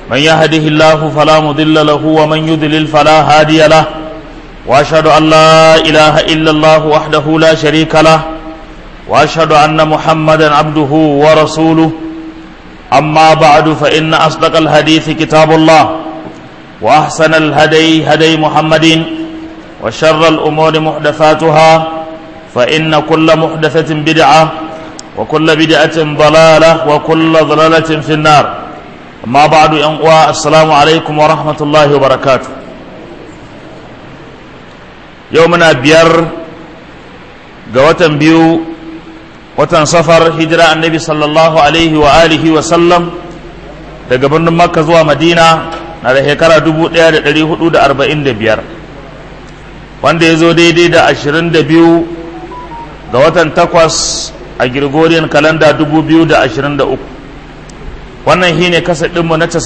من يهده الله فلا مضل له ومن يضلل فلا هادي له واشهد ان لا اله الا الله وحده لا شريك له واشهد ان محمدا عبده ورسوله اما بعد فان اصدق الحديث كتاب الله واحسن الهدي هدي محمد وشر الامور محدثاتها فان كل محدثه بدعه وكل بدعه ضلاله وكل ضلاله في النار اما بعد ينقوى السلام عليكم ورحمه الله وبركاته يومنا بير قوة بيو watan safar hijira annabi sallallahu alaihi wa alihi wa sallam daga birnin makka zuwa madina na da shekara 1445 wanda ya zo daidai da 22 ga watan takwas a gregorian kalanda 2023 wannan shi ne kasa ɗinmu na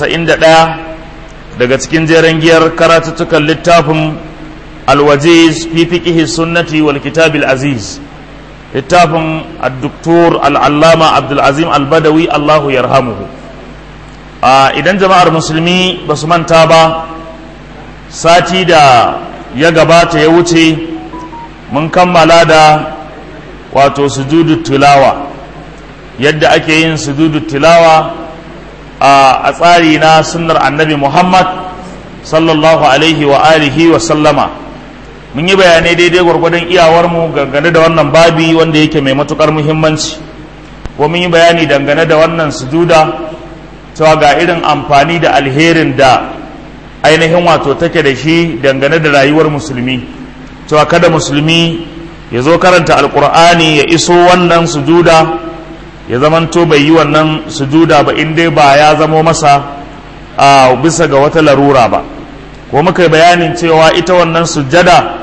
91 daga cikin jeren giyar karatuttukan littafin alwajiz fi fiƙihi sunnati wal kitabil aziz littafin addoktor al'allama abdulazim albadawi allahu yarhamuhu idan jama'ar musulmi ba su manta ba sati da ya gabata ya wuce mun kammala da wato sujudu tilawa yadda ake yin sujudu tilawa a tsari na sunnar annabi muhammad sallallahu alaihi wa alihi wa sallama mun yi bayanai daidai gwargwadon iyawarmu dangane da wannan babi wanda yake mai matukar muhimmanci ko mun yi bayani dangane da wannan sujuda cewa ga irin amfani da alherin da ainihin wato take da shi dangane da rayuwar musulmi cewa kada musulmi ya zo karanta alkur'ani ya iso wannan sujuda ya zamanto bai yi wannan sujuda ba in dai ba ya zamo masa a bisa ga wata larura ba ko muka yi bayanin cewa ita wannan sujjada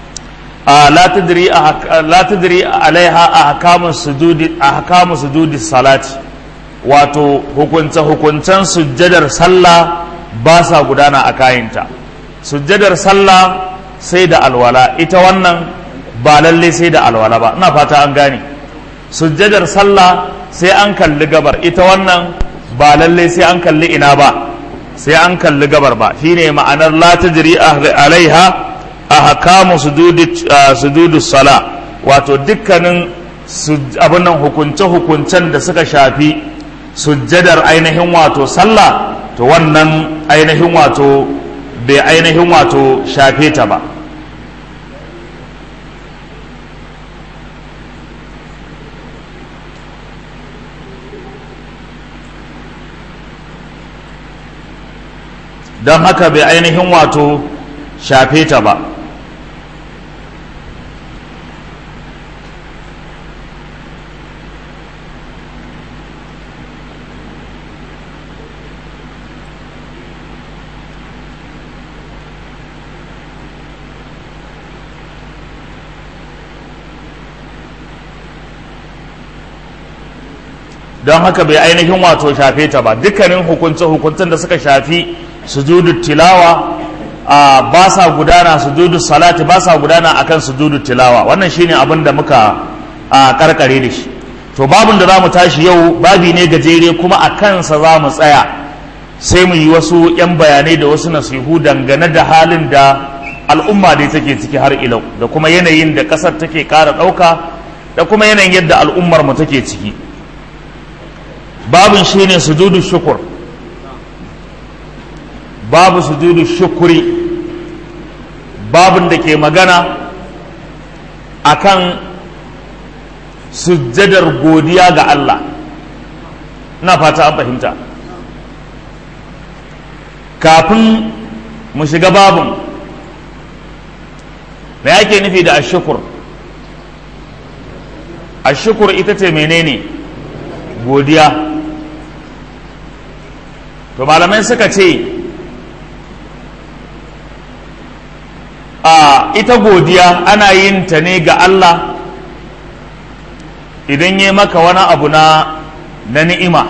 la tadri alaiha ahkamu sujudi ahkamu sujudi salati wato hukunce hukuncen sujjadar sallah ba sa gudana a kayinta sujjadar sallah sai da alwala ita wannan ba lalle sai da alwala ba ina fata an gane sujjadar sallah sai an kalli gabar ita wannan ba lalle sai an kalli ina ba sai an kalli gabar ba shine ma'anar la tajri alaiha ahkamu sujudi sujudu sala wato dukkanin abin nan hukunce hukuncen da suka shafi sujjadar ainihin wato sallah to wannan ainihin wato bai ainihin wato shafe ta ba don haka bai ainihin wato shafe ta ba don haka bai ainihin wato shafe ta ba dukkanin hukunce hukuncen da suka shafi sujudu tilawa a ba sa gudana sujudu salati ba sa gudana akan sujudu tilawa wannan shine abin da muka a karkare da shi to babin da za mu tashi yau babi ne gajere kuma a kansa za mu tsaya sai mu yi wasu 'yan bayanai da wasu nasihu dangane da halin da al'umma dai take ciki har ilau da kuma yanayin da ƙasar take ƙara ɗauka da kuma yanayin yadda al'ummar mu take ciki babin shine sujudu shukur babu sujudu shukuri babin da ke magana akan sujjadar godiya ga Allah ina fata an fahimta kafin mu shiga babin me yake nufi da ashukur ashukur ita ce menene godiya to malamai suka ce a ita godiya ana yin ta ne ga Allah idan ya maka wani abu na na ni'ima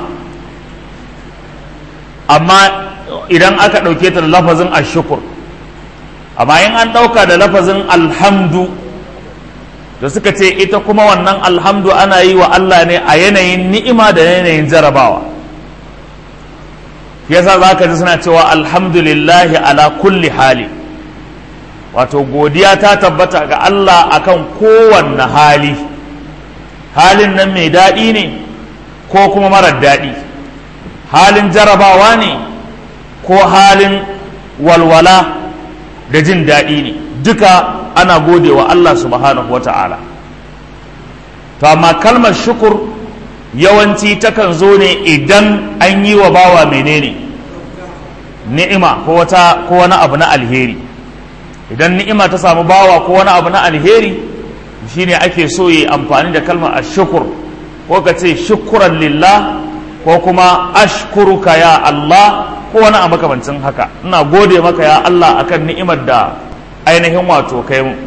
amma idan aka ɗauke ta da lafazin ashukur amma in an ɗauka da lafazin alhamdu da suka ce ita kuma wannan alhamdu ana yi wa Allah ne a yanayin ni'ima da yanayin jarabawa shi yasa za ka ji suna cewa alhamdulillahi ala kulli hali wato godiya ta tabbata ga Allah akan kowanne hali halin nan mai daɗi ne ko kuma marar daɗi halin jarabawa ne ko halin walwala da jin daɗi ne duka ana gode wa Allah subhanahu wa ta'ala to amma kalmar shukur yawanci takan zo ne idan an yi wa bawa menene ni'ima ko wata ko wani abu na alheri idan ni'ima ta samu bawa ko wani abu na alheri shine ake so yi amfani da kalmar ashukur ko ka ce shukuran lillah ko kuma ashkuruka ya Allah ko wani a makamancin haka ina gode maka ya Allah akan ni'imar da ainihin wato kai mu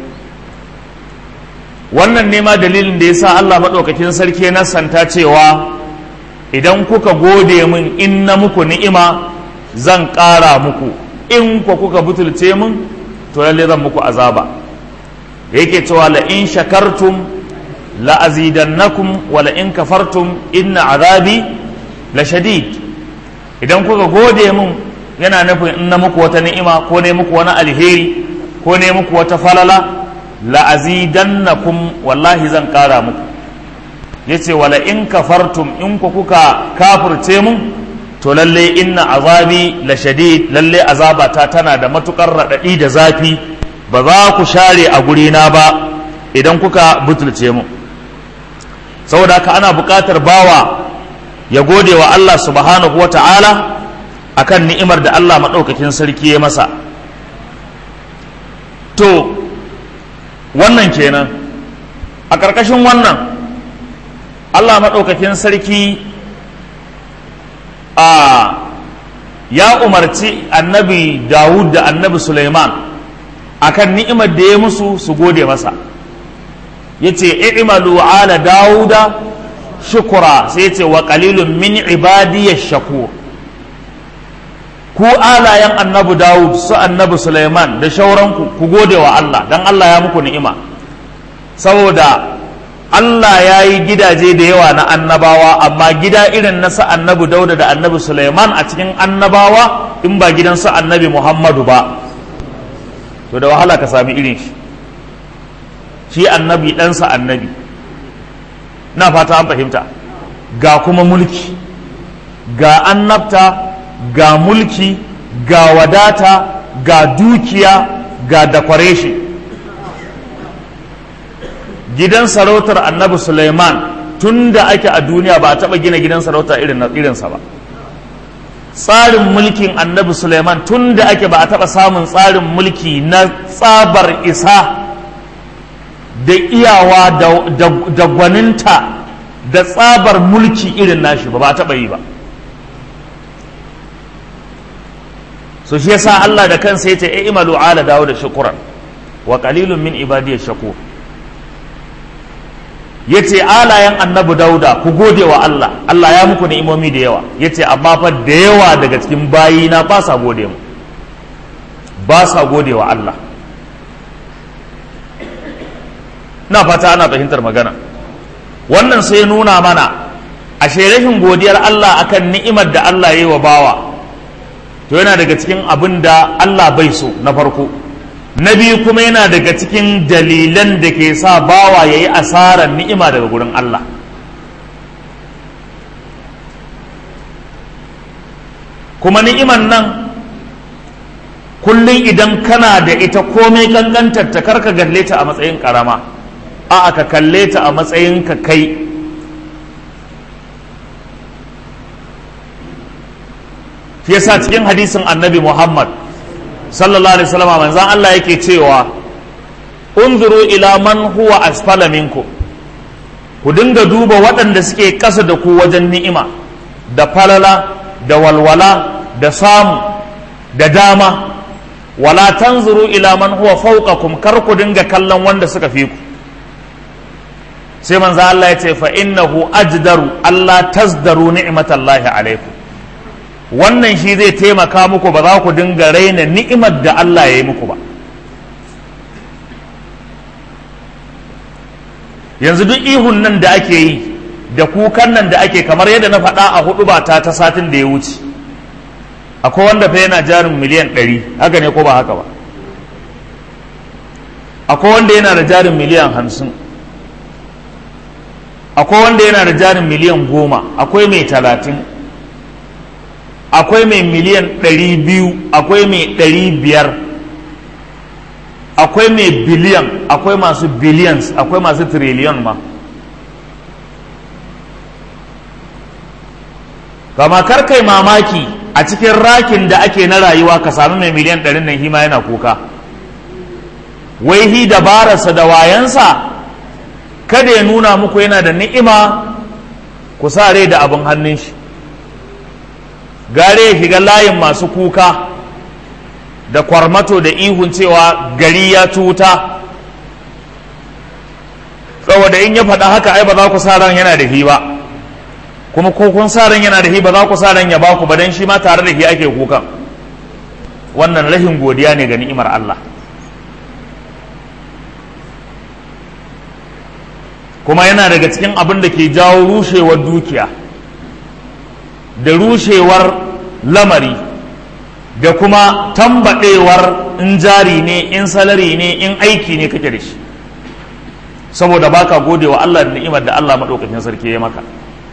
wannan nema dalilin da yasa Allah maɗaukakin sarki na santa cewa idan kuka gode min in na muku ni'ima zan ƙara muku in ku kuka butulce min to lalle zan muku azaba da yake cewa la in shakartum la azidannakum wa la in kafartum inna azabi la shadid idan kuka gode min yana nufin in na muku wata ni'ima ko ne muku wani alheri ko ne muku wata falala la'azidannakum wallahi zan kara muku yace wala in kafartum in ku kuka kafirce mun to lalle inna azabi la shadid lalle azabata tana da matukar radadi da zafi ba za ku share a gurina ba idan kuka butulce mu saboda haka ana buƙatar bawa ya gode wa Allah subhanahu wa ta'ala akan ni'imar da Allah maɗaukakin sarki ya masa to wannan kenan a ƙarƙashin wannan Allah maɗaukakin sarki a ya umarci annabi Dawud da annabi Suleiman akan ni'imar da ya musu su gode masa ya ce i'malu ala Dawuda shukura sai ce wa qalilun min ibadiyash shakur ku alayen annabi Dawud su annabi Sulaiman da shauranku ku gode wa Allah dan Allah ya muku ni'ima saboda Allah ya yi gidaje da yawa na annabawa amma gida irin na su annabi Dauda da annabi Sulaiman a cikin annabawa in ba gidan su annabi Muhammadu ba to da wahala ka sami irin shi shi annabi ɗansa annabi na fata an fahimta ga kuma mulki ga annabta ga mulki ga wadata ga dukiya ga decoration gidan sarautar annabi suleiman tun da ake a duniya ba a taɓa gina gidan sarauta irinsa ba tsarin mulkin annabi suleiman tun da ake ba a taɓa samun tsarin mulki na tsabar isa da iyawa da gwaninta da tsabar mulki irin nashi ba ba taɓa yi ba so shi yasa Allah da kansa yace e imalu ala dawo da shukuran wa qalilun min ibadiyash shakur yace alayan annabi dauda ku gode wa Allah Allah ya muku ni'imomi da yawa yace amma fa da yawa daga cikin bayina ba sa gode mu ba sa gode wa Allah na fata ana fahimtar magana wannan sai nuna mana ashe rashin godiyar Allah akan ni'imar da Allah ya yi wa bawa to yana daga cikin abin da Allah bai so na farko na biyu kuma yana daga cikin dalilan da ke sa bawa ya yi asarar ni'ima daga gurin Allah kuma ni'iman nan kullum idan kana da ita komai kankantar ta karka galle ta a matsayin karama a ka kalle ta a matsayin ka kai shi yasa cikin hadisin annabi Muhammad sallallahu alaihi wasallam manzon Allah yake cewa unzuru ila man huwa asfala minkum ku dinga duba waɗanda suke ƙasa da ku wajen ni'ima da falala da walwala da samu da dama wala tanzuru ila man huwa fawqakum kar ku dinga kallon wanda suka fi ku sai manzo Allah ya ce fa innahu ajdaru Allah tazdaru ni'matallahi alaikum wannan shi zai taimaka muku ba za ku dinga raina ni'imar da Allah ya yi muku ba yanzu duk ihun nan da ake yi da kukan nan da ake kamar yadda na faɗa a hudu ba ta ta satin da ya wuce akwai wanda fa yana jarin miliyan ɗari haka ne ko ba haka ba akwai wanda yana da jarin miliyan hamsin akwai wanda yana da jarin miliyan goma akwai mai talatin akwai mai miliyan ɗari biyu akwai mai ɗari biyar akwai mai biliyan akwai masu billions akwai masu trillion ma kama kai mamaki a cikin rakin da ake na rayuwa ka sami mai miliyan ɗarin nan hima yana kuka wai hi dabararsa da wayansa kada ya nuna muku yana da ni'ima ku sa rai da abin hannun shi gare ya shiga layin masu kuka da kwarmato da ihun cewa gari ya tuta saboda in ya faɗa haka ai ba za ku sa ran yana da hi ba kuma ko kun sa ran yana da hi ba za ku sa ran ya baku ba dan shi ma tare da hi ake kukan wannan rahin godiya ne ga ni'imar Allah kuma yana daga cikin abin da ke jawo rushewar dukiya da rushewar lamari da kuma tambaɗewar in jari ne in salari ne in aiki ne kake da shi saboda baka gode wa Allah da ni'imar da Allah maɗaukakin sarki ya maka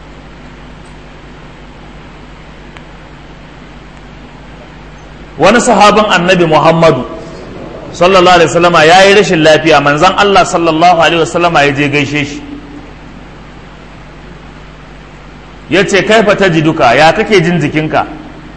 wani sahabin annabi muhammadu sallallahu alaihi wasallama ya yi rashin lafiya manzan Allah sallallahu alaihi wasallama ya je gaishe shi ya ce kaifa ta ji duka ya kake jin jikinka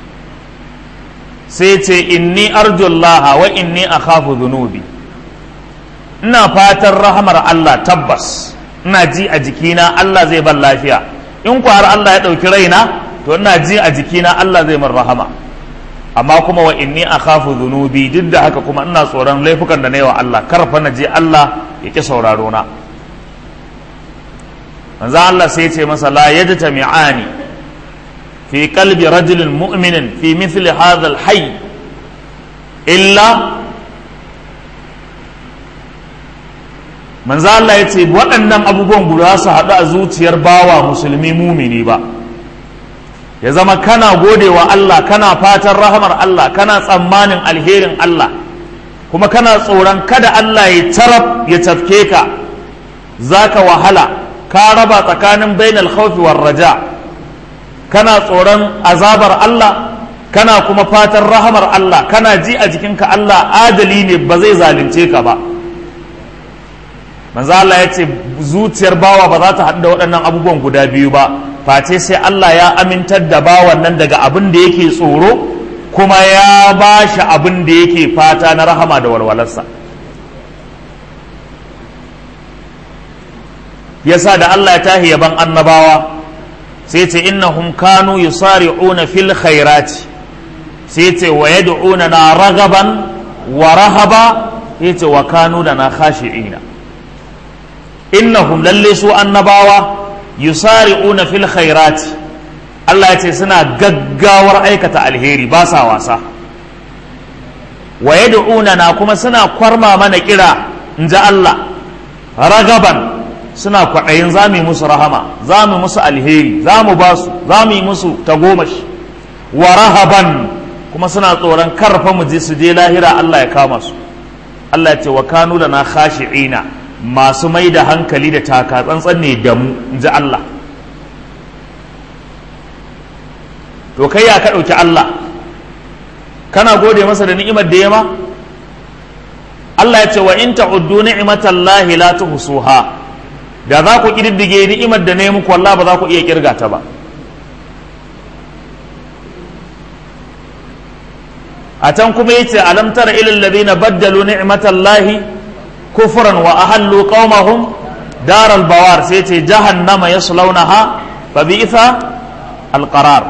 sai ce inni arjullaha wa inni akhafu dhunubi ina fatan rahamar Allah tabbas ina ji a jikina Allah zai ban lafiya in ku har Allah ya ɗauki raina to ina ji a jikina Allah zai min rahama amma kuma wa inni akhafu dhunubi duk da haka kuma ina tsoron laifukan da na yi wa Allah karfa na je Allah ya ki sauraro na manzo Allah sai ya ce masa la yajtami'ani fi qalbi rajulin mu'minin fi mithli hadha al-hayy illa manzo Allah ya ce waɗannan abubuwan guda su haɗu a zuciyar bawa musulmi mumini ba ya zama kana gode wa Allah kana fatan rahamar Allah kana tsammanin alherin Allah kuma kana tsoron kada Allah ya taraf ya tafke ka zaka wahala ka raba tsakanin bainal khawfi war raja kana tsoron azabar Allah kana kuma fatan rahamar Allah kana ji a jikinka Allah adali ne ba zai zalunce ka ba manzo Allah ya ce zuciyar bawa ba za ta haɗu da waɗannan abubuwan guda biyu ba face sai Allah ya amintar da bawan nan daga abin da yake tsoro kuma ya ba shi abin da yake fata na rahama da walwalarsa yasa da Allah ya tahi yaban annabawa sai ce innahum kanu yusari'una fil khairati sai ce wa yad'una na ragaban wa rahaba yace wa kanu da na khashi'ina innahum lalle su annabawa yusari'una fil khairati Allah ya ce suna gaggawar aikata alheri ba sa wasa wa yad'una na kuma suna kwarma mana kira in ji Allah ragaban suna kwaɗayin za mu yi musu rahama za mu musu alheri za mu ba su za mu yi musu tagomashi wa rahaban kuma suna tsoron karfa mu je su je lahira Allah ya kama su Allah ya ce wa kanu da na khashi'ina masu mai da hankali da taka tsantsan ne da mu in ji Allah to kai ya ka ɗauki Allah kana gode masa da ni'imar da ya ma Allah ya ce wa in ta'uddu ni'matallahi la tuhsuha da za ku kididdige ni'imar da ne muku wallah ba za ku iya kirga ta ba a can kuma yace alam tara ilal ladina baddalu ni'matallahi kufran wa ahallu qaumahum daral bawar sai ce jahannama yaslaunaha fa bi'sa alqarar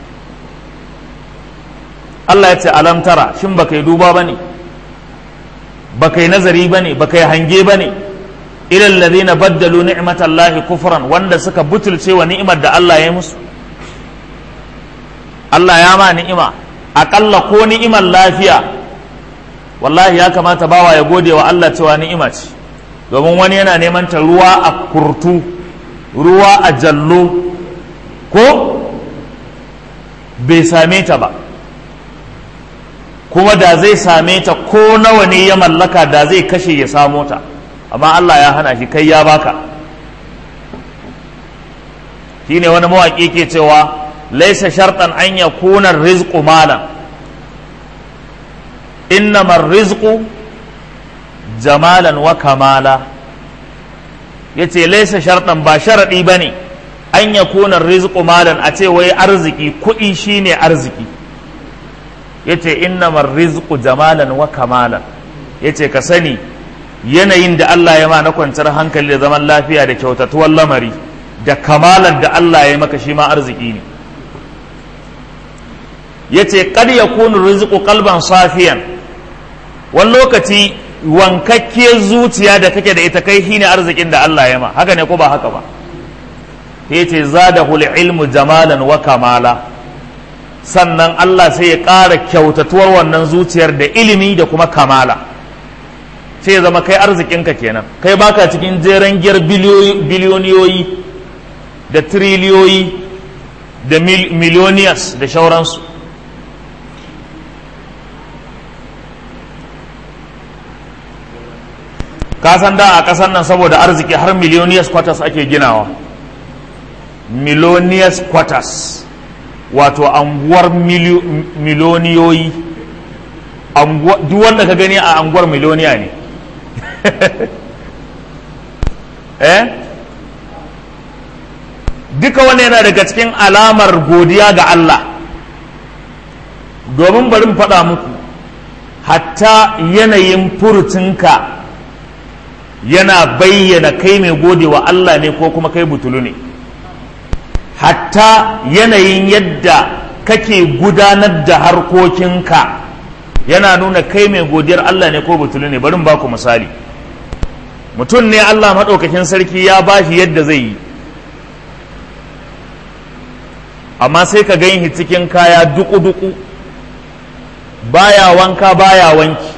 Allah ya ce alam tara shin baka yi duba bane baka yi nazari bane baka yi hange bane ilal ladina baddalu ni'matallahi kufran wanda suka butulce wa ni'imar da Allah ya musu Allah ya ma ni'ima aƙalla ko ni'imar lafiya wallahi ya kamata bawa ya gode wa Allah cewa ni'ima ce domin wani yana neman ta ruwa a kurtu ruwa a jallo ko bai same ta ba kuma da zai same ta ko nawa ne ya mallaka da zai kashe ya samo ta amma Allah ya hana shi kai ya baka shine wani mawaƙi ke cewa laisa shartan an yakuna rizqu malan innama rizqu jamalan wa kamala yace laisa shartan ba sharadi bane an yakuna rizqu malan a ce wai arziki kuɗi shine arziki yace innamar rizqu jamalan wa kamalan yace ka sani yanayin da Allah ya ma na kwanciyar hankali da zaman lafiya da kyautatuwar lamari da kamalar da Allah ya maka shi ma arziki ne yace kad yakunu rizqu qalban safiyan wani lokaci wankakkiyar zuciya da kake da ita kai shine arzikin da Allah ya ma haka ne ko ba haka ba yace zadahu ilmu jamalan wa kamala sannan Allah sai ya ƙara kyautatuwar wannan zuciyar da ilimi da kuma kamala sai ya zama kai arzikinka kenan kai baka cikin jeren giyar biliyoniyoyi da triliyoyi da miliyoniyas da shauransu kasan da a ƙasar nan saboda arziki har miliyoniyas quarters ake ginawa miliyoniyas quarters wato anguwar miliyoniyoyi duk wanda ka gani a anguwar miliyoniya ne eh duka wani yana daga cikin alamar godiya ga Allah domin bari faɗa muku hatta yanayin furucinka yana bayyana kai mai gode wa Allah ne ko kuma kai butulu ne hatta yanayin yadda kake gudanar da harkokinka yana nuna kai mai godiyar Allah ne ko butulu ne bari ba ku misali mutum ne Allah maɗaukakin sarki ya ba shi yadda zai yi amma sai ka gan shi cikin kaya duku-duku baya wanka baya wanki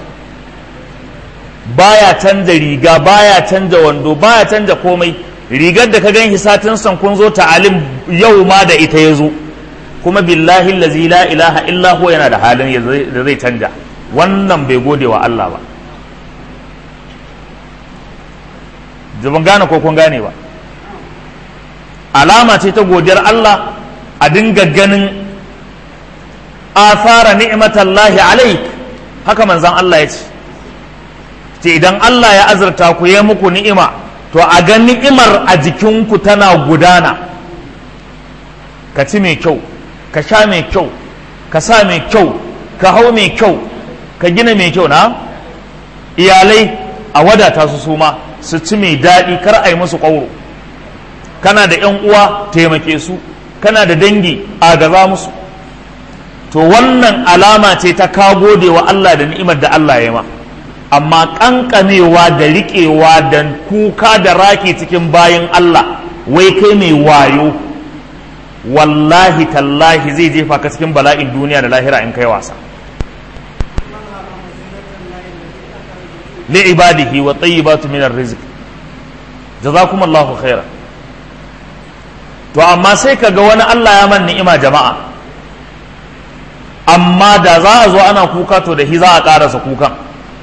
baya canza riga baya canza wando baya canza komai rigar da ka gan shi satin san kun zo ta'alim yau ma da ita ya zo kuma billahi lazi la ilaha illa huwa yana da halin da zai canja wannan bai gode wa Allah ba ban gane ko kun gane ba alama ce ta godiyar Allah a dinga ganin athara ni'matallahi alaik haka manzan Allah ya ce ce idan Allah ya azurta ku ya muku ni'ima to a ga ni'imar a jikinku tana gudana ka ci mai kyau ka sha mai kyau ka sa mai kyau ka hau mai kyau ka gina mai kyau na iyalai a wadata su suma su ci mai daɗi kar a yi musu ƙwauro kana da ‘yan uwa taimake su kana da dangi a gaza musu to wannan alama ce ta ka gode wa Allah da ni'imar da Allah ya ma amma ƙanƙamewa da riƙewa da kuka da raki cikin bayan Allah wai kai mai wayo wallahi tallahi zai jefa ka cikin bala'in duniya da lahira in kai wasa li'ibadihi wa tayyibatu min ar-rizq jazakumullahu khairan to amma sai kaga wani Allah ya man ni'ima jama'a amma da za a zo ana kuka to da shi za a karasa kukan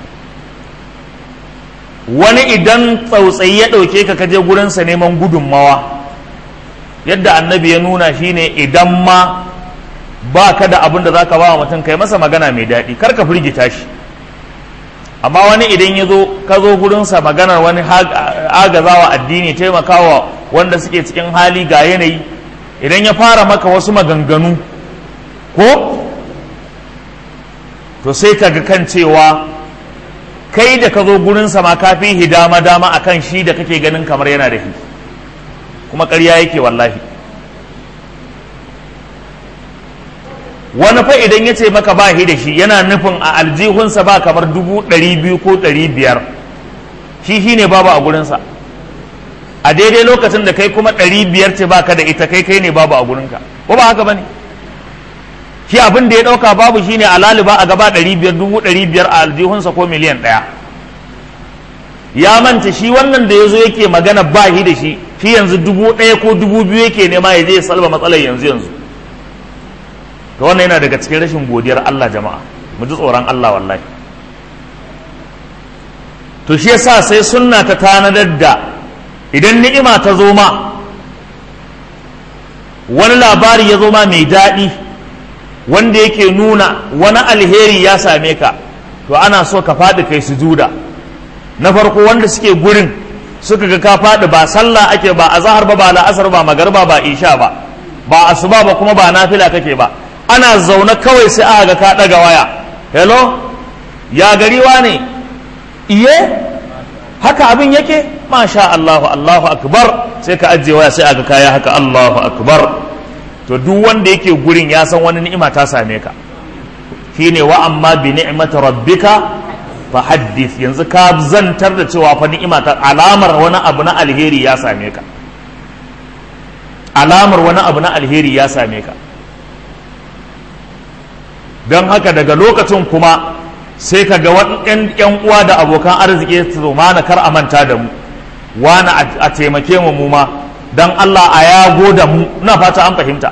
wani idan tsautsayi ya ɗauke ka kaje gurinsa neman gudunmawa yadda annabi ya nuna shine idan ma ba ka da abin da za ka ba wa mutum kai masa magana mai daɗi kar ka firgita shi amma wani idan ya zo ka zo gurinsa maganar wani agazawa addini taimakawa wanda suke cikin hali ga yanayi idan ya fara maka wasu maganganu ko to sai ka ga kan cewa kai da ka zo gurinsa ma ka fi dama dama akan shi da kake ganin kamar yana da shi kuma ƙarya yake wallahi wani fa idan ya ce maka ba shi da shi yana nufin a aljihunsa ba kamar dubu ɗari biyu ko ɗari biyar shi shi ne babu a gurinsa a daidai lokacin da kai kuma ɗari biyar ce baka da ita kai kai ne babu a gurinka ko ba haka ba ne shi abin da ya ɗauka babu shine a laliba a gaba ɗari biyar dubu ɗari biyar a aljihunsa ko miliyan ɗaya ya manta shi wannan da ya zo yake magana ba shi da shi shi yanzu dubu ɗaya ko dubu biyu yake nema ya je ya salba matsalar yanzu yanzu to wannan yana daga cikin rashin godiyar Allah jama'a mu ji tsoron Allah wallahi to shi yasa sai sunna ta tanadar da idan ni'ima ta zo ma wani labari ya zo ma mai daɗi wanda yake nuna wani alheri ya same ka to ana so ka faɗi kai sujuda na farko wanda suke gurin suka ga ka faɗi ba sallah ake ba azhar ba ba la'asar ba magarba ba isha ba ba asuba ba kuma ba nafila kake ba ana zaune kawai sai aka ga ka ɗaga waya hello ya gariwa ne iye haka abin yake masha Allahu Allahu akbar sai ka ajiye waya sai aka kaya haka Allahu akbar to duk wanda yake gurin ya san wani ni'ima ta same ka shine wa amma bi ni'mati rabbika fa haddith yanzu ka zantar da cewa fa ni'ima ta alamar wani abu na alheri ya same ka alamar wani abu na alheri ya same ka don haka daga lokacin kuma sai ka ga yan uwa da abokan arziki su mana kar a manta da mu wani a taimake mu mu ma don Allah a yago da mu na fata an fahimta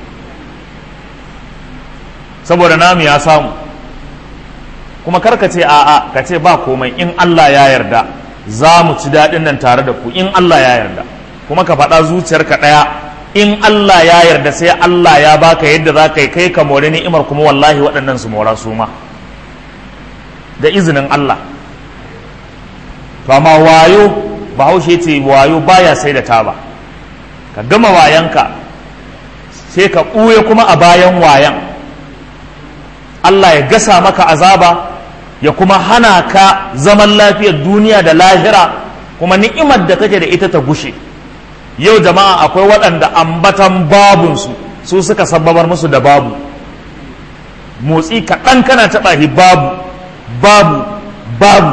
saboda namu ya samu kuma kar ka ce a'a ka ce ba komai in Allah ya yarda za mu ci daɗin nan tare da ku in Allah ya yarda kuma ka faɗa zuciyarka ɗaya in Allah ya yarda sai Allah ya baka yadda za ka yi kai ka more ni'imar kuma wallahi waɗannan su mora su ma da izinin Allah to amma wayo bahaushe ce wayo baya sai da taba ka gama wayanka sai ka ɓuye kuma a bayan wayan Allah ya gasa maka azaba ya kuma hana ka zaman lafiyar duniya da lahira kuma ni'imar da kake da ita ta gushe yau jama'a akwai waɗanda ambatan babunsu su suka sababar musu da babu motsi kaɗan kana taɓa shi babu babu babu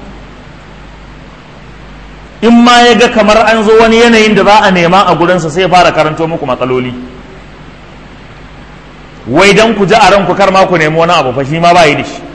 in ma ya ga kamar an zo wani yanayin da za a nema a gurinsa sai ya fara karanto muku matsaloli wai dan ku ji a ranku kar ma ku nemi wani abu fa shi ma ba yi da shi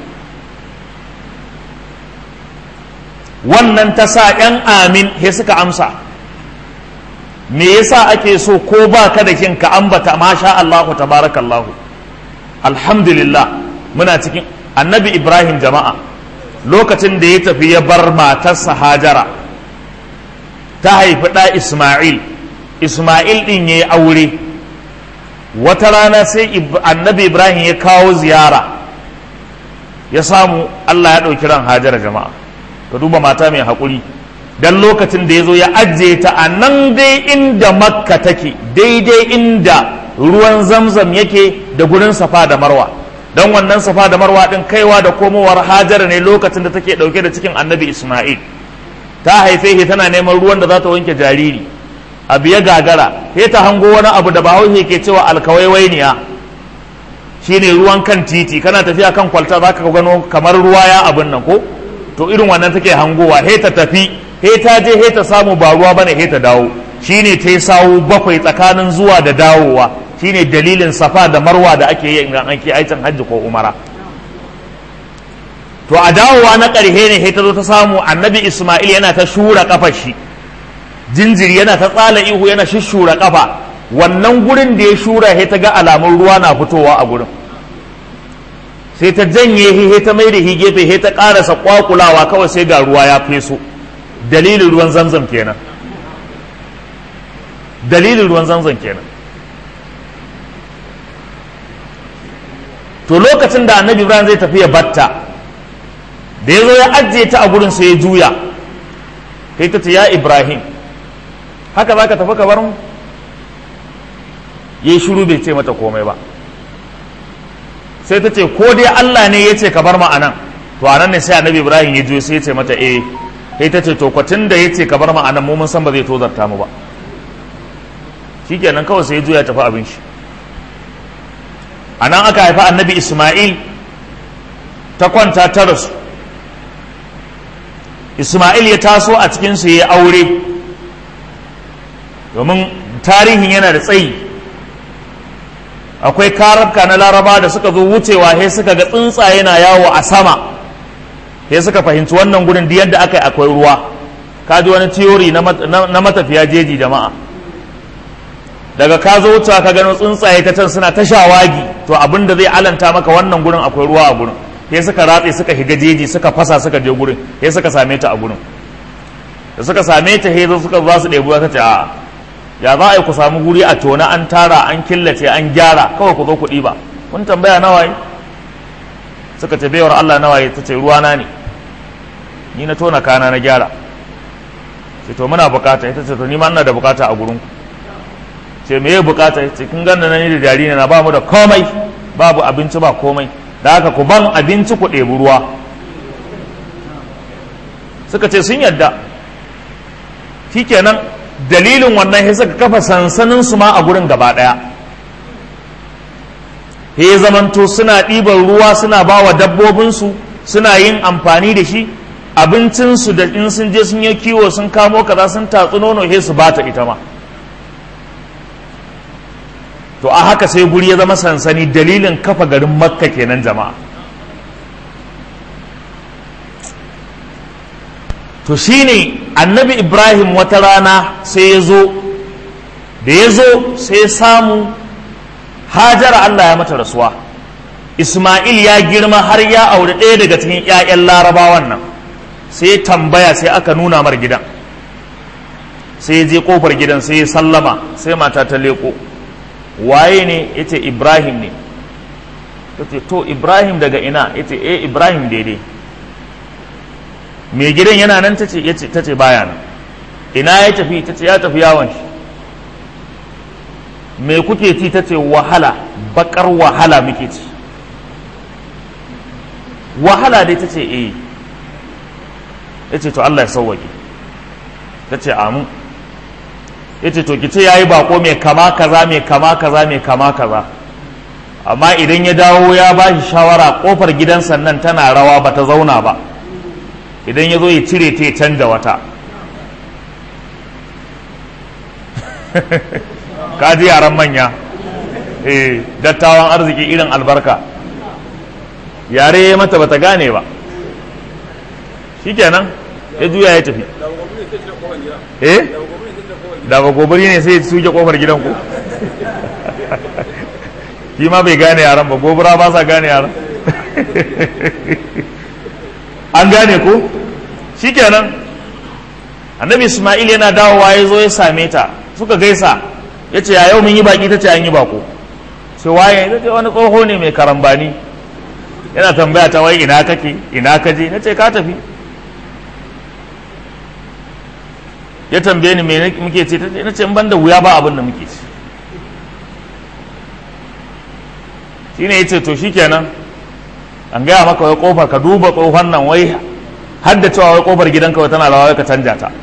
wannan ta sa ‘yan amin he suka amsa me yasa ake so ko ba ka da kin ka ambata masha Allahu tabarakallahu alhamdulillah muna cikin annabi ibrahim jama'a lokacin da ya tafi ya bar matarsa hajara ta haifi ɗa isma'il isma'il ɗin ya yi aure wata rana sai annabi ibrahim ya kawo ziyara ya samu allah ya ɗauki ran hajara jama'a ka duba mata mai haƙuri don lokacin da ya zo ya ajiye ta a nan dai inda makka take daidai inda ruwan zamzam yake da gurin safa da marwa don wannan safa da marwa ɗin kaiwa da komowar hajara ne lokacin da take ɗauke da cikin annabi isma'il ta haife shi tana neman ruwan da za ta wanke jariri abu ya gagara sai ta hango wani abu da bahaushe ke cewa alkawaiwainiya shine ruwan kan titi kana tafiya kan kwalta za ka gano kamar ruwa ya abin nan ko to irin wannan take hangowa he ta tafi he ta je he ta samu ba ruwa bane he ta dawo shine ta sawu bakwai tsakanin zuwa da dawowa shine dalilin safa da marwa da ake yi idan ake aikin hajji ko umara to a dawowa na ƙarhe ne he ta zo ta samu annabi isma'il yana ta shura kafar shi jinjiri yana ta tsala ihu yana shishura kafa wannan gurin da ya shura he ta ga alamun ruwa na fitowa a gurin sai ta janye he ta mai da hi gefe he ta karasa kwakulawa kawai sai ga ruwa ya feso dalilin ruwan zamzam kenan dalilin ruwan zamzam kenan to lokacin da annabi ibrahim zai tafi ya batta da ya zo ya ajiye ta a gurin sai ya juya kai ta ce ya ibrahim haka za ka tafi ka bar mu ya yi shuru bai ce mata komai ba sai ta ce ko dai Allah ne ya ce ka bar mu anan to anan ne sai annabi Ibrahim ya juyo sai ya ce mata eh sai ta ce to kwatin da ya ce ka bar mu anan mu mun san ba zai tozarta mu ba shikenan kawai sai ya juya tafi abin shi anan aka haifa annabi Isma'il ta kwanta ta rasu Isma'il ya taso a cikin su ya aure domin tarihin yana da tsayi akwai karabka na laraba da suka zo wucewa sai suka ga tsuntsaye na yawo a sama sai suka fahimci wannan gudun da yadda aka yi akwai ruwa ka ji wani tiyori na matafiya jeji jama'a daga ka zo wucewa ka gano tsuntsaye ta can suna ta shawagi to abin da zai alanta maka wannan gurin akwai ruwa a gurin sai suka ratse suka higa jeji suka fasa suka je gurin sai suka same ta a gurin da suka same ta sai suka za su ɗebi ta ce a ya za a yi ku samu guri a tona an tara an killace an gyara kawai ku zo ku ɗiba kun tambaya nawaye suka ce baiwar Allah nawaye ta ce ruwana ne ni na tona kana na gyara ce to muna bukata ita ce to ni ma ina da bukata a gurin ce me ya bukata ce kin ganna nan da jariri na ba mu da komai babu abinci ba komai da haka ku ban abinci ku ɗebi ruwa suka ce sun yadda shikenan dalilin wannan sai suka kafa sansanin su ma a gurin gaba ɗaya he zamanto suna ɗiban ruwa suna ba wa dabbobinsu suna yin amfani da shi abincinsu da in sun je sun yi kiwo sun kamo kaza sun tatsu nono he su bata ita ma to a haka sai guri ya zama sansani dalilin kafa garin makka kenan jama'a to shine annabi ibrahim wata rana sai ya zo da ya zo sai samu hajara allah ya mata rasuwa isma'il ya girma har ya aure ɗaya daga cikin 'ya'yan larabawan nan sai tambaya sai aka nuna mar gidan sai ya je kofar gidan sai ya sallama sai mata ta leko waye ne ya ce ibrahim ne ta ce to ibrahim daga ina ya ce eh ibrahim daidai mai gidan yana nan ta ce baya nan ina ya tafi ta ce ya tafi yawon shi me kuke ci ta ce wahala bakar wahala muke ci wahala dai ta ce eh ya ce to Allah ya sauwaƙe ta ce amu ya ce to ki ce ya yi bako mai kama kaza mai kama kaza mai kama kaza amma idan ya dawo ya ba shi shawara kofar gidan sannan tana rawa ba ta zauna ba idan ya zo ya cire ta ya canja wata kaji yaran manya eh dattawan arziki irin albarka yare ya mata bata gane ba shikenan ya juya ya tafi eh da ba gobari ne sai suke kofar gidan ku shi ma bai gane yaran ba gobara ba sa gane yaran an gane ko shikenan annabi isma'il yana dawowa ya zo ya same ta suka gaisa ya ce ya yau mun yi baki ta ce an yi bako sai waye ta ce wani tsoho ne mai karambani yana tambaya ta wai ina kake ina kaje na ce ka tafi ya tambaye ni me muke ce na ce ban da wuya ba abin da muke ci shine ya ce to shikenan an gaya maka wai kofar ka duba tsohon nan wai har da cewa wai kofar gidanka wai tana rawa ka canja ta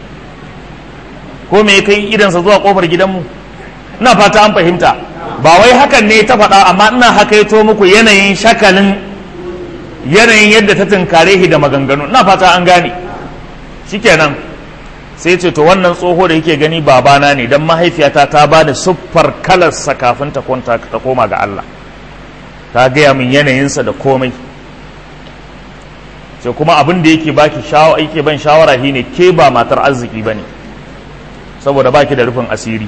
ko me kai idansa zuwa kofar gidanmu ina fata an fahimta ba wai hakan ne ta faɗa amma ina hakaito muku yanayin shakalin yanayin yadda ta tunkare shi da maganganu ina fata an gane shikenan sai ce to wannan tsoho da yake gani babana ne dan mahaifiyata ta ba da siffar kalarsa kafin ta kwanta ta koma ga Allah ta gaya min yanayinsa da komai sai kuma abin da yake baki shawara yake ban shawara shine ke ba matar arziki bane saboda baki da rufin asiri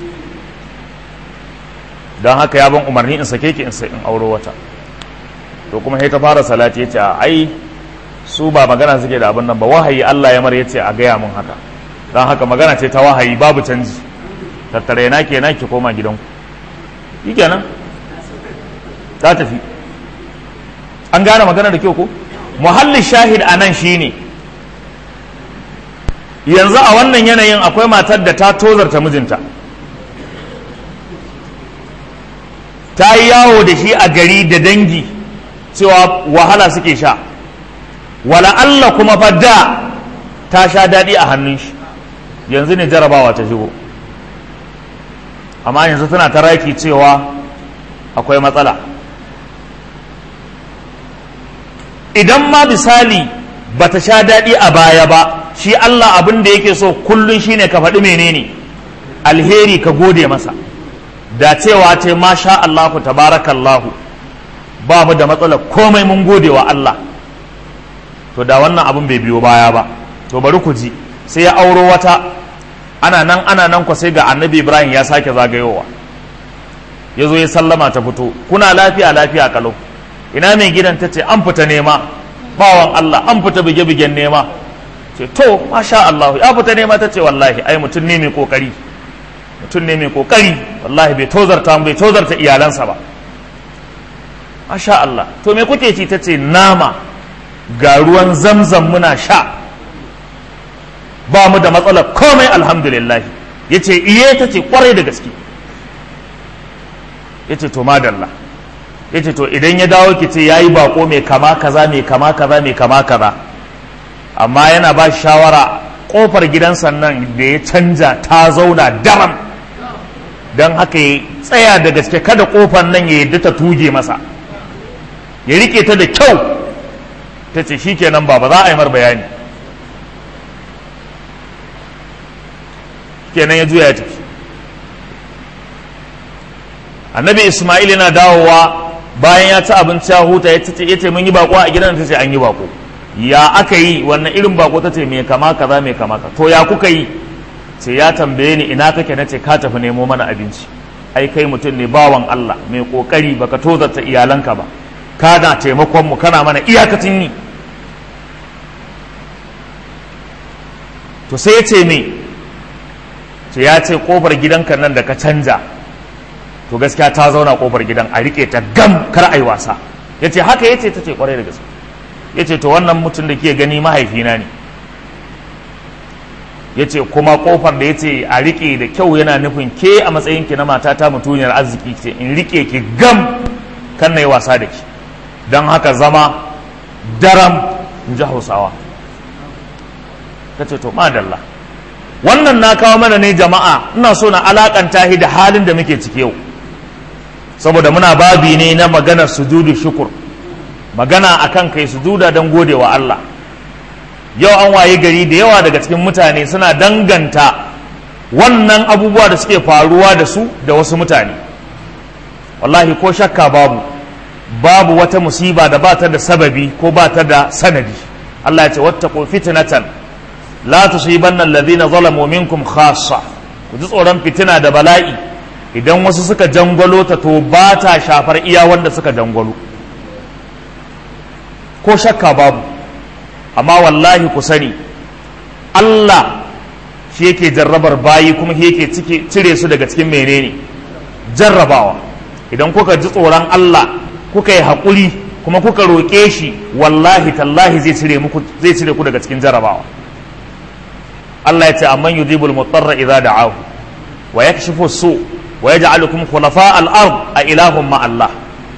don haka ya ban umarni in sake ki in sai in auro wata to kuma sai ta fara salati yace ai su ba magana suke da abin nan ba wahayi Allah ya mar yace a gaya mun haka don haka magana ce ta wahayi babu canji tattare na kenan ki koma gidanku yi kenan ta tafi an gane magana da kyau ko muhallin shahid a nan shine yanzu a wannan yanayin akwai matar da ta tozarta mijinta ta yi yawo da shi a gari da dangi cewa wahala suke sha wala Allah kuma fa da ta sha daɗi a hannun shi yanzu ne jarabawa ta shigo amma yanzu tana ta raki cewa akwai matsala idan ma misali bata sha daɗi a baya ba shi Allah abin da yake so kullum shine ka faɗi menene alheri ka gode masa da cewa ce masha Allahu tabarakallahu ba mu da matsala komai mun gode wa Allah to da wannan abin bai biyo baya ba to bari ku ji sai ya auro wata ana nan ana nan kwa sai ga annabi ibrahim ya sake zagayowa ya zo ya sallama ta fito kuna lafiya lafiya kalau ina mai gidan ta ce an fita nema bawan allah an fita bige-bigen nema ce to masha allah ya fita nema ta ce wallahi ai mutum ne mai kokari mutum ne mai kokari wallahi bai tozarta bai tozarta iyalansa ba masha allah to me kuke ci ta ce nama ga ruwan zamzam muna sha ba mu da matsalar komai alhamdulillah ya ce iye ta ce kwarai da gaske ya ce to madalla ya ce to idan ya dawo ki ce ya yi bako mai kama kaza mai kama kaza mai kama kaza amma yana ba shawara kofar gidansa nan da ya canja ta zauna daram don haka ya tsaya da gaske kada kofar nan ya yadda ta tuge masa ya rike ta da kyau ta ce shi kenan ba ba za a yi mar bayani kenan ya juya ya tafi annabi ismail yana dawowa bayan ya ci abinci ya huta ya ce mun yi bako a gidan ta ce an yi bako ya aka yi wannan irin bako ta ce mai kama kaza mai kama ka to ya kuka yi ce ya tambaye ni ina kake na ce ka tafi nemo mana abinci ai kai mutum ne bawan Allah mai kokari baka tozarta iyalanka ba kana taimakon mu kana mana iyakacin yi to sai ya ce me ce ya ce kofar gidanka nan da ka canja to gaskiya ta zauna kofar gidan a rike ta gam kar a yi wasa ya ce haka ya ce ta ce kwarai da gaske ya ce to wannan mutum da ke gani mahaifina ne ya ce kuma kofar da ya ce a rike da kyau yana nufin ke a matsayinki na matata mutuniyar arziki ce in rike ki gam kan na yi wasa da ki don haka zama daram in ji hausawa ta ce to madalla wannan na kawo mana ne jama'a ina so na alakanta shi da halin da muke ciki yau saboda muna babi ne na maganar sujudu shukur magana akan kai sujuda don gode wa Allah yau an waye gari da yawa daga cikin mutane suna danganta wannan abubuwa da suke faruwa da su da wasu mutane wallahi ko shakka babu babu wata musiba da ba ta da sababi ko ba ta da sanadi Allah ya ce wattaqu fitnatan la tusibanna alladhina zalamu minkum khassa ku ji tsoron fitina da bala'i idan wasu suka jangwalo ta to ba ta shafar iya wanda suka jangwalo ko shakka babu amma wallahi ku sani Allah shi yake jarrabar bayi kuma shi yake cire su daga cikin menene jarrabawa idan kuka ji tsoron Allah kuka yi haƙuri kuma kuka roƙe shi wallahi tallahi zai cire muku zai cire ku daga cikin jarrabawa Allah ya ce amman yujibul mutarra idza da'ahu wa yakshifu su wa yaj'alukum khulafa al-ard a ilahum ma Allah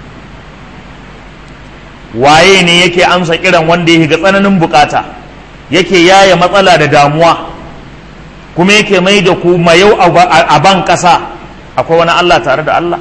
waye ne yake amsa kiran wanda yake ga tsananin bukata yake yaya matsala da damuwa kuma yake mai da ku mayau a ban kasa akwai wani Allah tare da Allah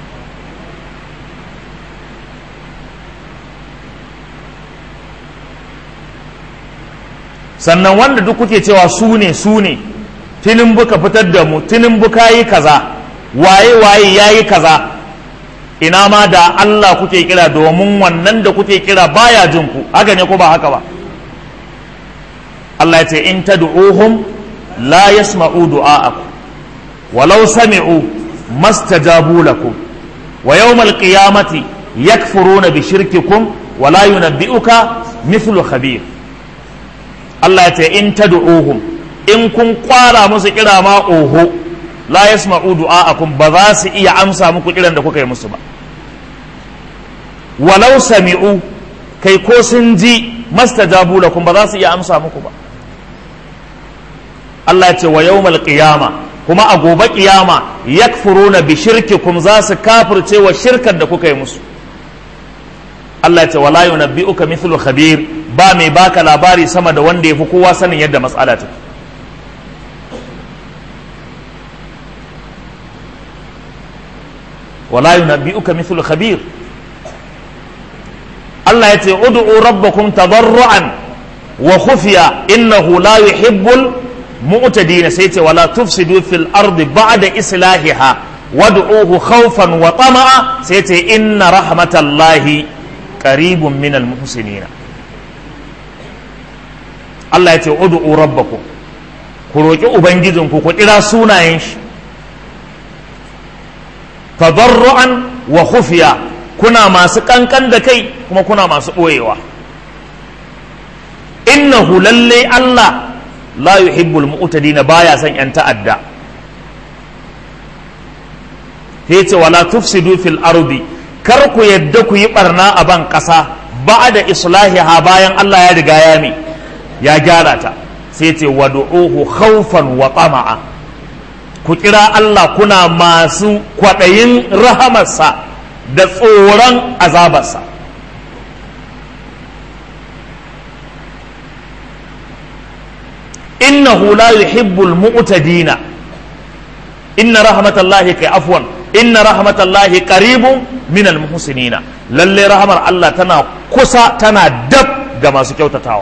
sannan wanda duk kuke cewa su ne su ne tinin buka fitar da mu tinin buka yi kaza waye waye ya yi kaza ina ma da Allah kuke kira domin wannan da kuke kira baya jin ku haka ne ko ba haka ba Allah ya ce in tad'uhum la yasma'u du'a'akum walau sami'u mastajabu lakum wa yawmal qiyamati yakfuruna bi shirkikum wa la yunabbi'uka mithlu khabir Allah ya ce in tad'uhum in kun kwara musu kira ma oho la yasma'u du'a'akum ba za su iya amsa muku kiran da kuka yi musu ba walau sami'u kai ko sun ji mastajabu lakum ba za su iya amsa muku ba Allah ya ce wa yawmal qiyama kuma a gobe kiyama yakfuruna bi shirkikum za su kafirce wa shirkar da kuka yi musu Allah ya ce wala yunabbi'uka mithlu khabir ba mai baka labari sama da wanda yafi kowa sanin yadda matsala take wala yunabbi'uka mithlu khabir Allah ya ce ud'u rabbakum tadarruan wa khufiya innahu la yuhibbul mu'tadin sai ce wala tufsidu fil ardi ba'da islahiha wad'uhu khawfan wa tama'a sai ce inna rahmatallahi qaribun minal muhsinin Allah ya ce ud'u rabbakum ku roƙi ubangijinku ku kira sunayen shi tadarru'an wa khufiya kuna masu kankan da kai kuma kuna masu ɓoyewa innahu lalle Allah la yuhibbul mu'tadina baya son yan ta'adda yace wala tufsidu fil ardi kar ku yadda ku yi barna a ban ƙasa ba'da islahiha bayan Allah ya riga ya mi ya gyara ta sai ce wad'uhu khawfan wa tama'a ku kira Allah kuna masu kwaɗayin rahamarsa da tsoron azabarsa innahu la yuhibbul mu'tadina inna rahmatallahi kai afwan inna rahmatallahi qaribun minal muhsinina lalle rahmar Allah tana kusa tana dab ga masu kyautatawa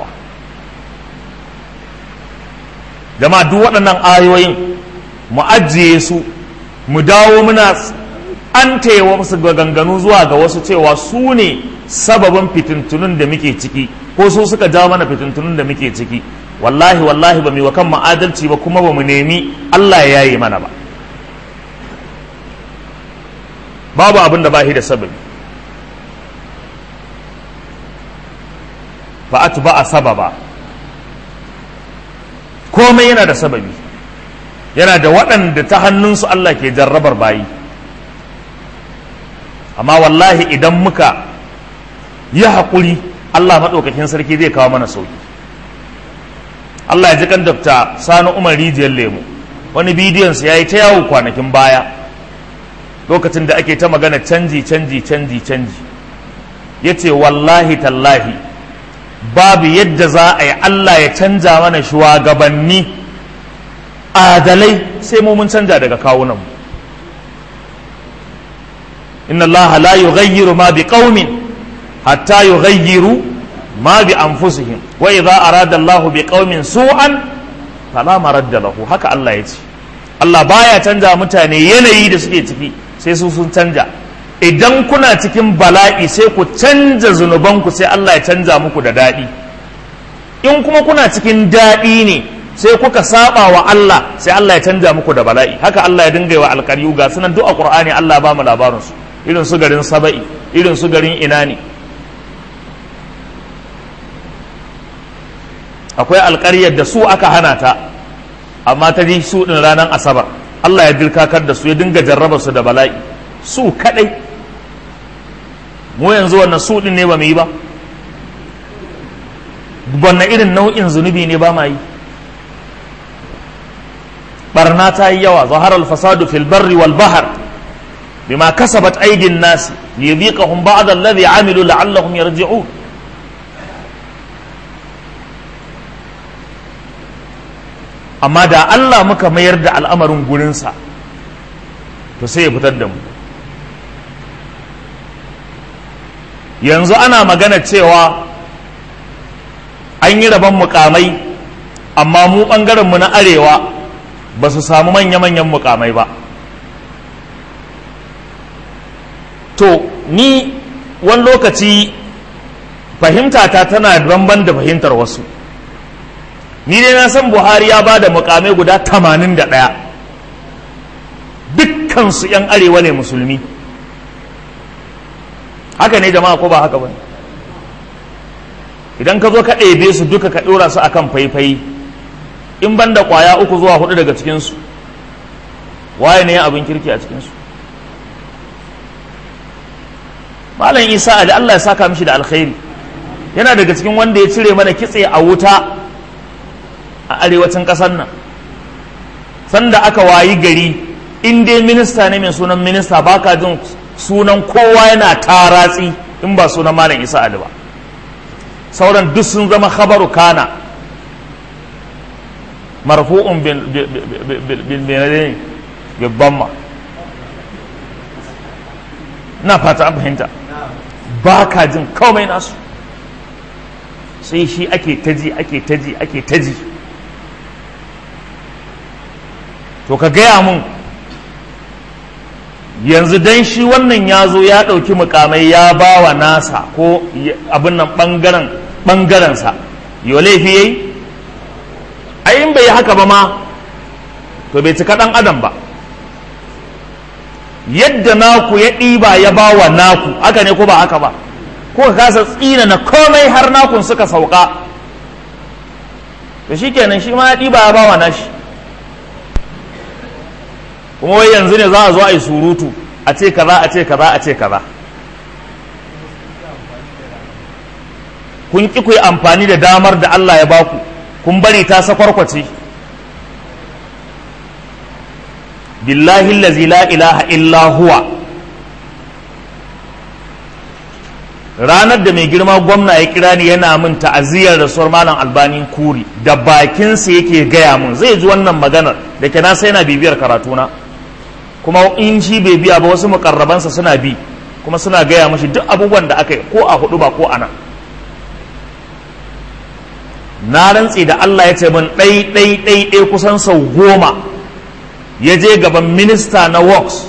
jama'a duk waɗannan ayoyin mu ajiye su mu dawo muna an taiwa musu ganganu zuwa ga wasu cewa su ne sababin fitintunun da muke ciki ko su suka jawo mana fitintunun da muke ciki wallahi wallahi ba mu wa kan adalci ba kuma ba mu nemi Allah ya yaye mana ba babu abin da bahi da sababi fa atba a sababa komai yana da sababi yana da waɗanda ta hannunsu Allah ke jarrabar bayi amma wallahi idan muka yi haƙuri Allah maɗaukakin sarki zai kawo mana sauki Allah ya ji kan dafta sani umar rijiyar lemu wani bidiyonsa ya yi ta yawo kwanakin baya lokacin da ake ta magana canji canji canji canji ya ce wallahi tallahi babu yadda za a yi Allah ya canja mana shugabanni adalai sai mu mun canja daga kawunanmu inna Allah la yughayyiru ma bi qaumin hatta yughayyiru ma bi anfusihim wa idza arada Allah bi qaumin su'an fala maradda lahu haka Allah ya ce Allah baya canja mutane yanayi da suke ciki sai su sun canja idan kuna cikin bala'i sai ku canja zunubanku sai Allah ya canja muku da daɗi in kuma kuna cikin daɗi ne sai kuka saba wa Allah sai Allah ya canja muku da bala'i haka Allah ya dinga wa alƙaryu ga sunan duk a Qur'ani Allah ba mu labarin su irin su garin Saba'i irin su garin ina ne akwai alƙaryar da su aka hana ta amma ta ji su ɗin ranar asabar Allah ya dirkakar da su ya dinga jarraba su da bala'i su kaɗai mu yanzu wannan su ɗin ne ba mu yi ba wannan irin nau'in zunubi ne ba ma yi barna ta yi yawa zaharar fasadu fil barri wal bahar bima kasabat aidin nasi liyudhiqahum ba'd alladhi amilu la'allahum yarji'un amma da Allah muka mayar da al'amarin gurinsa to sai ya fitar da mu yanzu ana magana cewa an yi rabon mukamai amma mu mu na arewa ba su samu manya-manyan mukamai ba to ni wani lokaci fahimtata tana banban da fahimtar wasu ni dai na san buhari ya ba da mukamai guda tamanin da ɗaya dukkansu 'yan arewa ne musulmi haka ne jama'a ko ba haka ba idan ka zo ka ɗebe su duka ka ɗora su akan faifai in ban da ƙwaya uku zuwa hudu daga cikinsu waye ne abin kirki a cikinsu malam isa da allah ya saka mishi da alkhairi yana daga cikin wanda ya cire mana kitse a wuta a arewacin ƙasar nan sanda aka wayi gari in dai minista ne mai sunan minista baka jin sunan kowa yana taratsi in ba sunan malam isa ali ba sauran duk sun zama khabaru kana marfu'un bil bamma na fata an fahimta ba ka jin komai nasu sai shi ake taji ake taji ake taji to ka gaya mun yanzu dan shi wannan ya zo ya ɗauki mukamai ya ba wa nasa ko abin nan ɓangaren ɓangarensa yau laifi yayi ai in bai yi haka ba ma to bai cika ɗan adam ba yadda naku ya ɗiba ya ba wa naku haka ne ko ba haka ba ko ka kasa tsina na komai har nakun suka sauka to shi kenan shi ma ya ɗiba ya ba wa nashi kuma wai yanzu ne za a zo a yi surutu a ce kaza a ce kaza a ce kaza kun ƙi ku yi amfani da damar da Allah ya baku kun bari ta sakwarkwace billahi allazi la ilaha illa huwa ranar da mai girma gwamna ya kira ni yana min ta'aziyar rasuwar malam albani kuri da bakinsa yake gaya mun zai ji wannan maganar da ke nasa yana bibiyar karatuna kuma in shi bai biya ba wasu mukarrabansa suna bi kuma suna gaya mashi duk abubuwan da aka yi ko a hudu ba ko a nan na rantse da Allah ya ce min ɗai ɗai ɗai ɗai kusan sau goma ya je gaban minista na works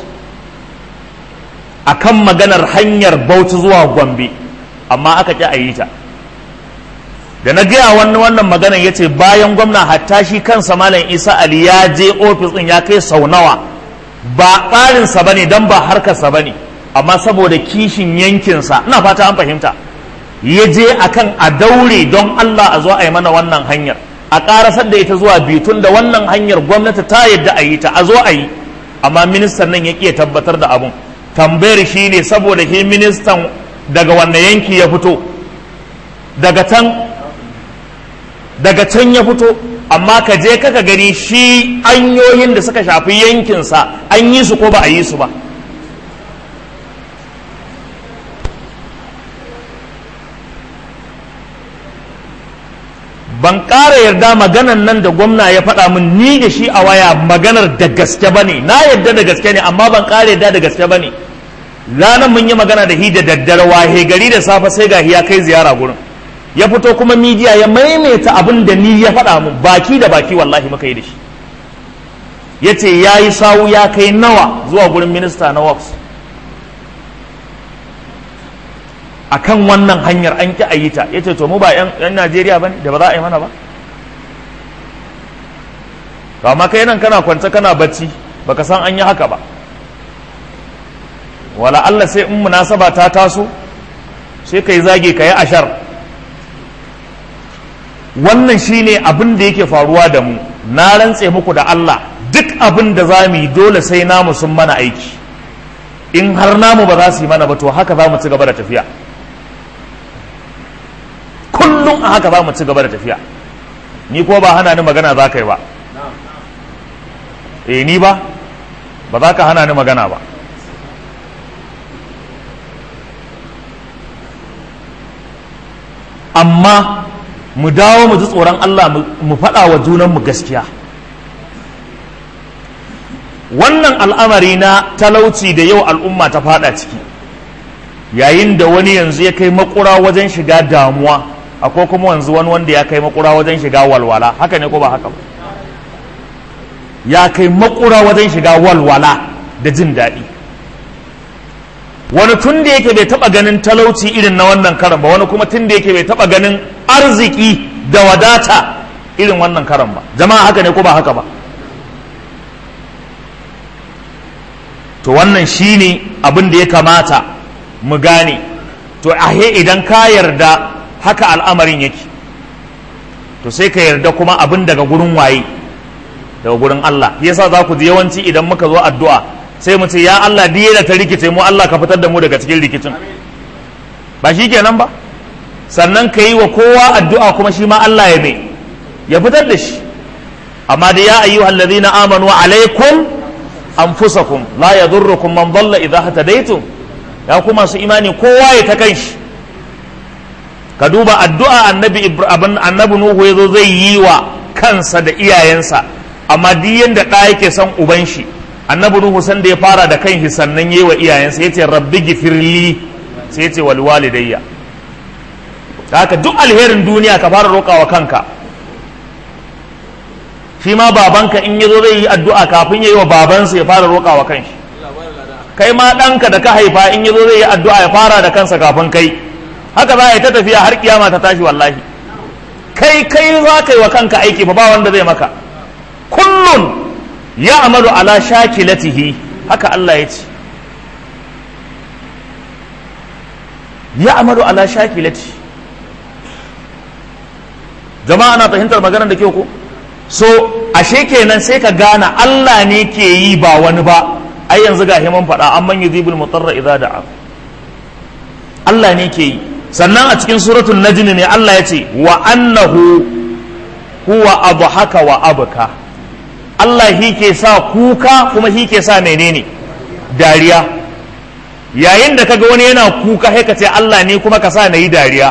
a kan maganar hanyar bauchi zuwa gombe amma aka ƙi a yi ta da na gaya wannan wannan maganar ya ce bayan gwamna hatta shi kansa malam isa ali ya je ofis ɗin ya kai sau nawa ba ƙarinsa ba ne don ba harkarsa ba ne amma saboda kishin yankinsa ina fata an fahimta ya je akan a daure don allah a zo a yi mana wannan hanyar a ƙarasar da ita zuwa bitun da wannan hanyar gwamnati ta yadda a yi ta a zo a yi amma ministan nan ya ƙi tabbatar da abun tambayar shi ne saboda shi ministan daga wanne yanki ya fito daga can daga can ya fito amma ka je kaka gani shi hanyoyin da suka shafi yankinsa an yi su ko ba a yi su ba ban ƙara yarda maganan nan da gwamna ya faɗa min ni da shi a waya maganar da gaske ba ne na yarda da gaske ne amma ban ƙara yarda da gaske ba ne ranar mun yi magana da hi da daddare wahe gari da safe sai ga ya kai ziyara gurin ya fito kuma midiya ya maimaita abin da ni ya faɗa min baki da baki wallahi muka yi da shi ya ce ya yi sawu ya kai nawa zuwa gurin minista na works a kan wannan hanyar an ƙi a yi ta ya ce to mu ba 'yan najeriya ba ne da ba za a yi mana ba to amma kai nan kana kwance kana bacci baka san an yi haka ba wala Allah sai in munasaba ta taso sai kai zage ka yi ashar wannan shine abin da yake faruwa da mu na rantse muku da Allah duk abin da za mu yi dole sai namu sun mana aiki in har namu ba za su yi mana ba to haka za mu ci gaba da tafiya kullum a haka za mu ci gaba da tafiya ni ko ba hana ni magana za ka yi ba eh ni ba ba za ka hana ni magana ba amma mu dawo mu ji tsoron Allah mu faɗa wa junanmu gaskiya wannan al'amari na talauci da yau al'umma ta faɗa ciki yayin da wani yanzu ya kai makura wajen shiga damuwa akwai kuma wanzu wani wanda ya kai makura wajen shiga walwala haka ne ko ba haka ba ya kai makura wajen shiga walwala da jin daɗi wani tun da yake bai taba ganin talauci irin na wannan karan ba wani kuma tun da yake bai taba ganin arziki da wadata irin wannan karan ba jama'a haka ne ko ba haka ba to wannan shine abin da ya kamata mu gane to ahe idan ka yarda haka al'amarin yake to sai ka yarda kuma abin daga gurin waye daga gurin Allah yasa za ku ji yawanci idan muka zo addu'a sai mu ce ya Allah diye da ta rikice mu Allah ka fitar da mu daga cikin rikicin ba shi kenan ba sannan ka yi wa kowa addu'a kuma shi ma Allah ya mai ya fitar da shi amma da ya ayyuhal ladina amanu alaikum anfusakum la yadurrukum man dalla idha hatadaytum ya kuma su imani kowa ya ta kanshi ka duba addu'a annabi ibrahim annabi nuhu yazo zai yi wa kansa da iyayensa amma duk yanda ɗa yake son uban shi annabi nuhu san da ya fara da kanshi sannan yayi wa iyayensa yace rabbi gifirli sai yace wal walidayya haka duk alherin duniya ka fara roƙawa kanka shi ma babanka in yazo zai yi addu'a kafin yayi wa babansa ya fara roƙawa kanshi kai ma ɗanka da ka haifa in yazo zai yi addu'a ya fara da kansa kafin kai haka za a yi ta tafiya har kiyama ta tashi wallahi kai kai za ka yi wa kanka aiki fa ba wanda zai maka kullun ya amalu ala shakilatihi haka Allah ya ce ya amalu ala shakilati jama'a na fahimtar maganar da ke ko so ashe kenan sai ka gane Allah ne ke yi ba wani ba ai yanzu ga himan faɗa an man yuzibul mutarra idza da'a Allah ne ke yi sannan a cikin suratul najm ne Allah ya ce wa annahu huwa adhaka wa abka Allah shi ke sa kuka kuma shi ke sa menene dariya yayin da kaga wani yana kuka sai ka ce Allah ne kuma ka sa na yi dariya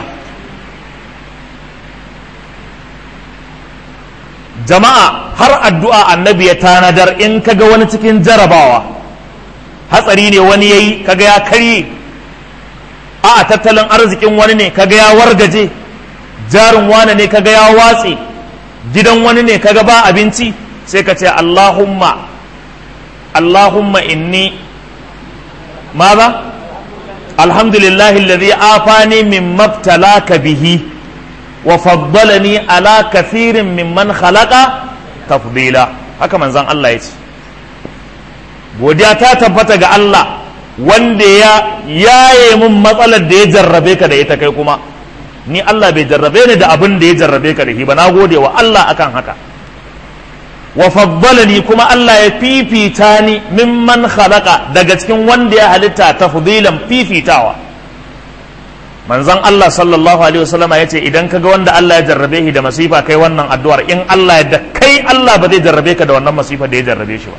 jama'a har addu'a annabi ya tanadar in kaga wani cikin jarabawa hatsari ne wani yayi kaga ya karye a tattalin arzikin wani ne kaga ya wargaje jarin wani ne kaga ya watse gidan wani ne kaga ba abinci sai ka ce Allahumma Allahumma inni maza alhamdulillahi alladhi afani min mabtalaka bihi wa faddalani ala kathirin mimman khalaqa tafdila haka manzon Allah ya ce godiya ta tabbata ga Allah wanda ya yaye mun matsalar da ya jarrabe ka da ita kai kuma ni Allah bai jarrabe ni da abin da ya jarrabe ka da shi ba na gode wa Allah akan haka wa faddalani kuma Allah ya fifita ni mimman khalaqa daga cikin wanda ya halitta tafdilan fifitawa manzon Allah sallallahu alaihi wasallam ya ce idan kaga wanda Allah ya jarrabe shi da masifa kai wannan addu'ar in Allah ya da kai Allah ba zai jarrabe ka da wannan masifa da ya jarrabe shi ba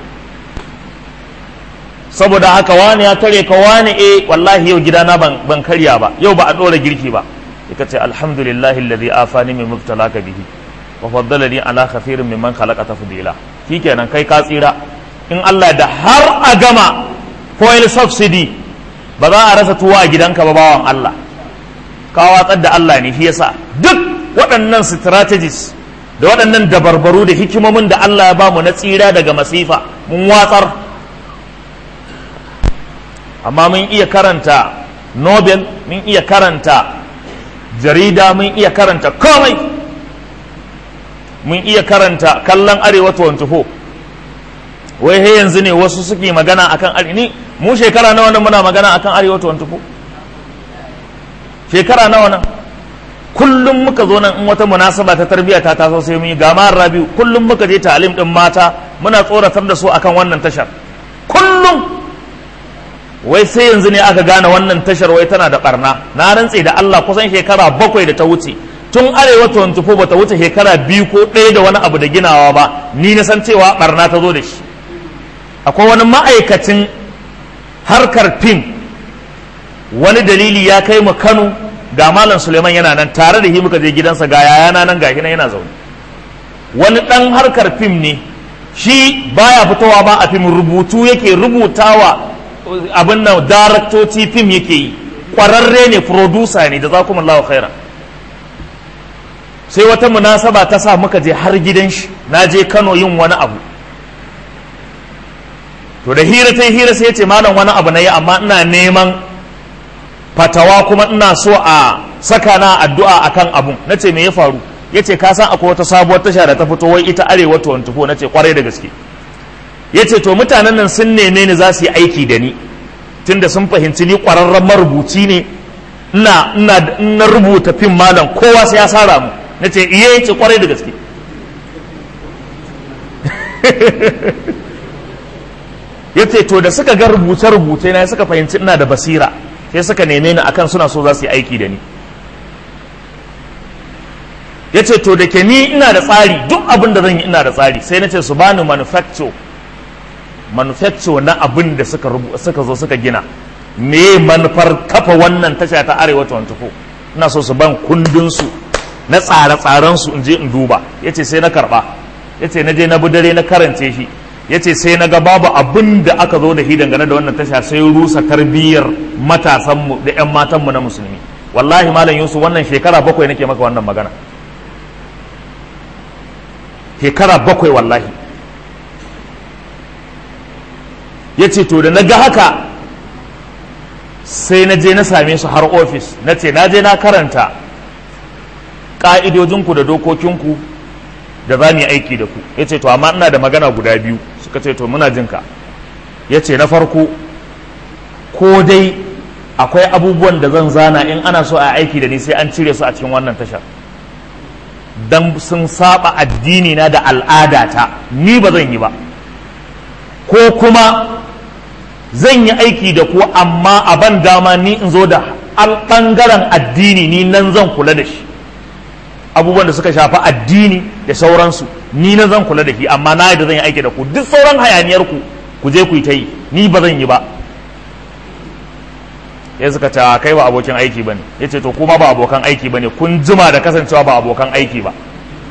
saboda haka wani ya tare ka wani eh wallahi yau gidana ban ban karya ba yau ba a dora girki ba yaka ce alhamdulillahi alladhi afani min mubtalaka bihi wa faddalani ala kathirin mimman khalaqa tafdila shikenan kai ka tsira in Allah da har a gama foil subsidy ba za a rasa tuwa a gidanka ba bawan Allah ka watsar da Allah ne shi yasa duk waɗannan strategies da waɗannan dabarbaru da hikimomin da Allah ya bamu na tsira daga masifa mun watsar amma mun iya karanta nobel mun iya karanta jarida mun iya karanta komai mun iya karanta kallon arewa 24 wai he yanzu ne wasu suke magana akan arewa ni mu shekara nawa nan muna magana akan arewa 24 shekara nawa nan kullum muka zo nan in wata munasaba ta tarbiyya ta taso sai mun yi gama rabiu kullum muka je talim din mata muna tsoratar da su akan wannan tashar kullum wai sai yanzu ne aka gane wannan tashar wai tana da barna na rantse da Allah kusan shekara bakwai da ta wuce tun arewa 24 bata wuce shekara biyu ko ɗaya da wani abu da ginawa ba ni na san cewa barna ta zo da shi akwai wani ma'aikacin harkar fim wani dalili ya kai mu Kano ga Malam Suleiman yana nan tare da shi muka je gidansa ga yayana nan gashi nan yana zaune wani ɗan harkar fim ne shi baya fitowa ba a fim rubutu yake rubutawa abin nan daraktoci fim yake yi ƙwararre ne producer ne da za kuma lawa khaira sai wata munasaba ta sa muka je har gidan shi na je kano yin wani abu to da hira ta hira sai ce malam wani abu na yi amma ina neman fatawa kuma ina so a saka na addu'a akan abun na ce me ya faru ya ce ka san akwai wata sabuwar tasha da ta fito wai ita arewa 24 na ce kwarai da gaske ya ce to mutanen nan sun neme ni za su yi aiki da ni tunda sun fahimci ni ƙwararren marubuci ne ina ina rubuta fim malam kowa sai ya sara mu na ce iya ya ce kwarai da gaske ya ce to da suka ga rubuce-rubuce na suka fahimci ina da basira sai suka neme ni akan suna so za su yi aiki da ni ya ce to da ke ni ina da tsari duk abin da zan yi ina da tsari sai na ce su bani manufacture manufacture na abin da suka suka zo suka gina me manufar kafa wannan tasha ta arewa 24 ina so su ban kundinsu na tsare-tsaren su in je in duba ya ce sai na karba ya ce na je na dare na karance shi ya ce sai na ga babu abin da aka zo da shi dangane da wannan tasha sai rusa tarbiyyar matasanmu da 'yan matanmu na musulmi wallahi malam yusuf wannan shekara bakwai nake maka wannan magana shekara bakwai wallahi ya ce to da na ga haka sai na je na same su har ofis na ce na je na karanta ƙa'idojinku da dokokinku da za mu yi aiki da ku ya ce to amma ina da magana guda biyu suka ce to muna jinka ya ce na farko ko dai akwai abubuwan da zan zana in ana so a aiki da ni sai an cire su a cikin wannan tashar dan sun saba addini na da al'adata ni ba zan yi ba ko kuma zan yi aiki da ku amma a ban dama ni in zo da ɓangaren addini ni nan zan kula da shi abubuwan da suka shafi addini da sauransu ni nan zan kula da shi amma na da zan yi aiki da ku duk sauran hayaniyar ku ku je ku yi ta yi ni ba zan yi ba ya suka ce kai ba abokin aiki bane ya ce to kuma ba abokan aiki bane kun jima da kasancewa ba abokan aiki ba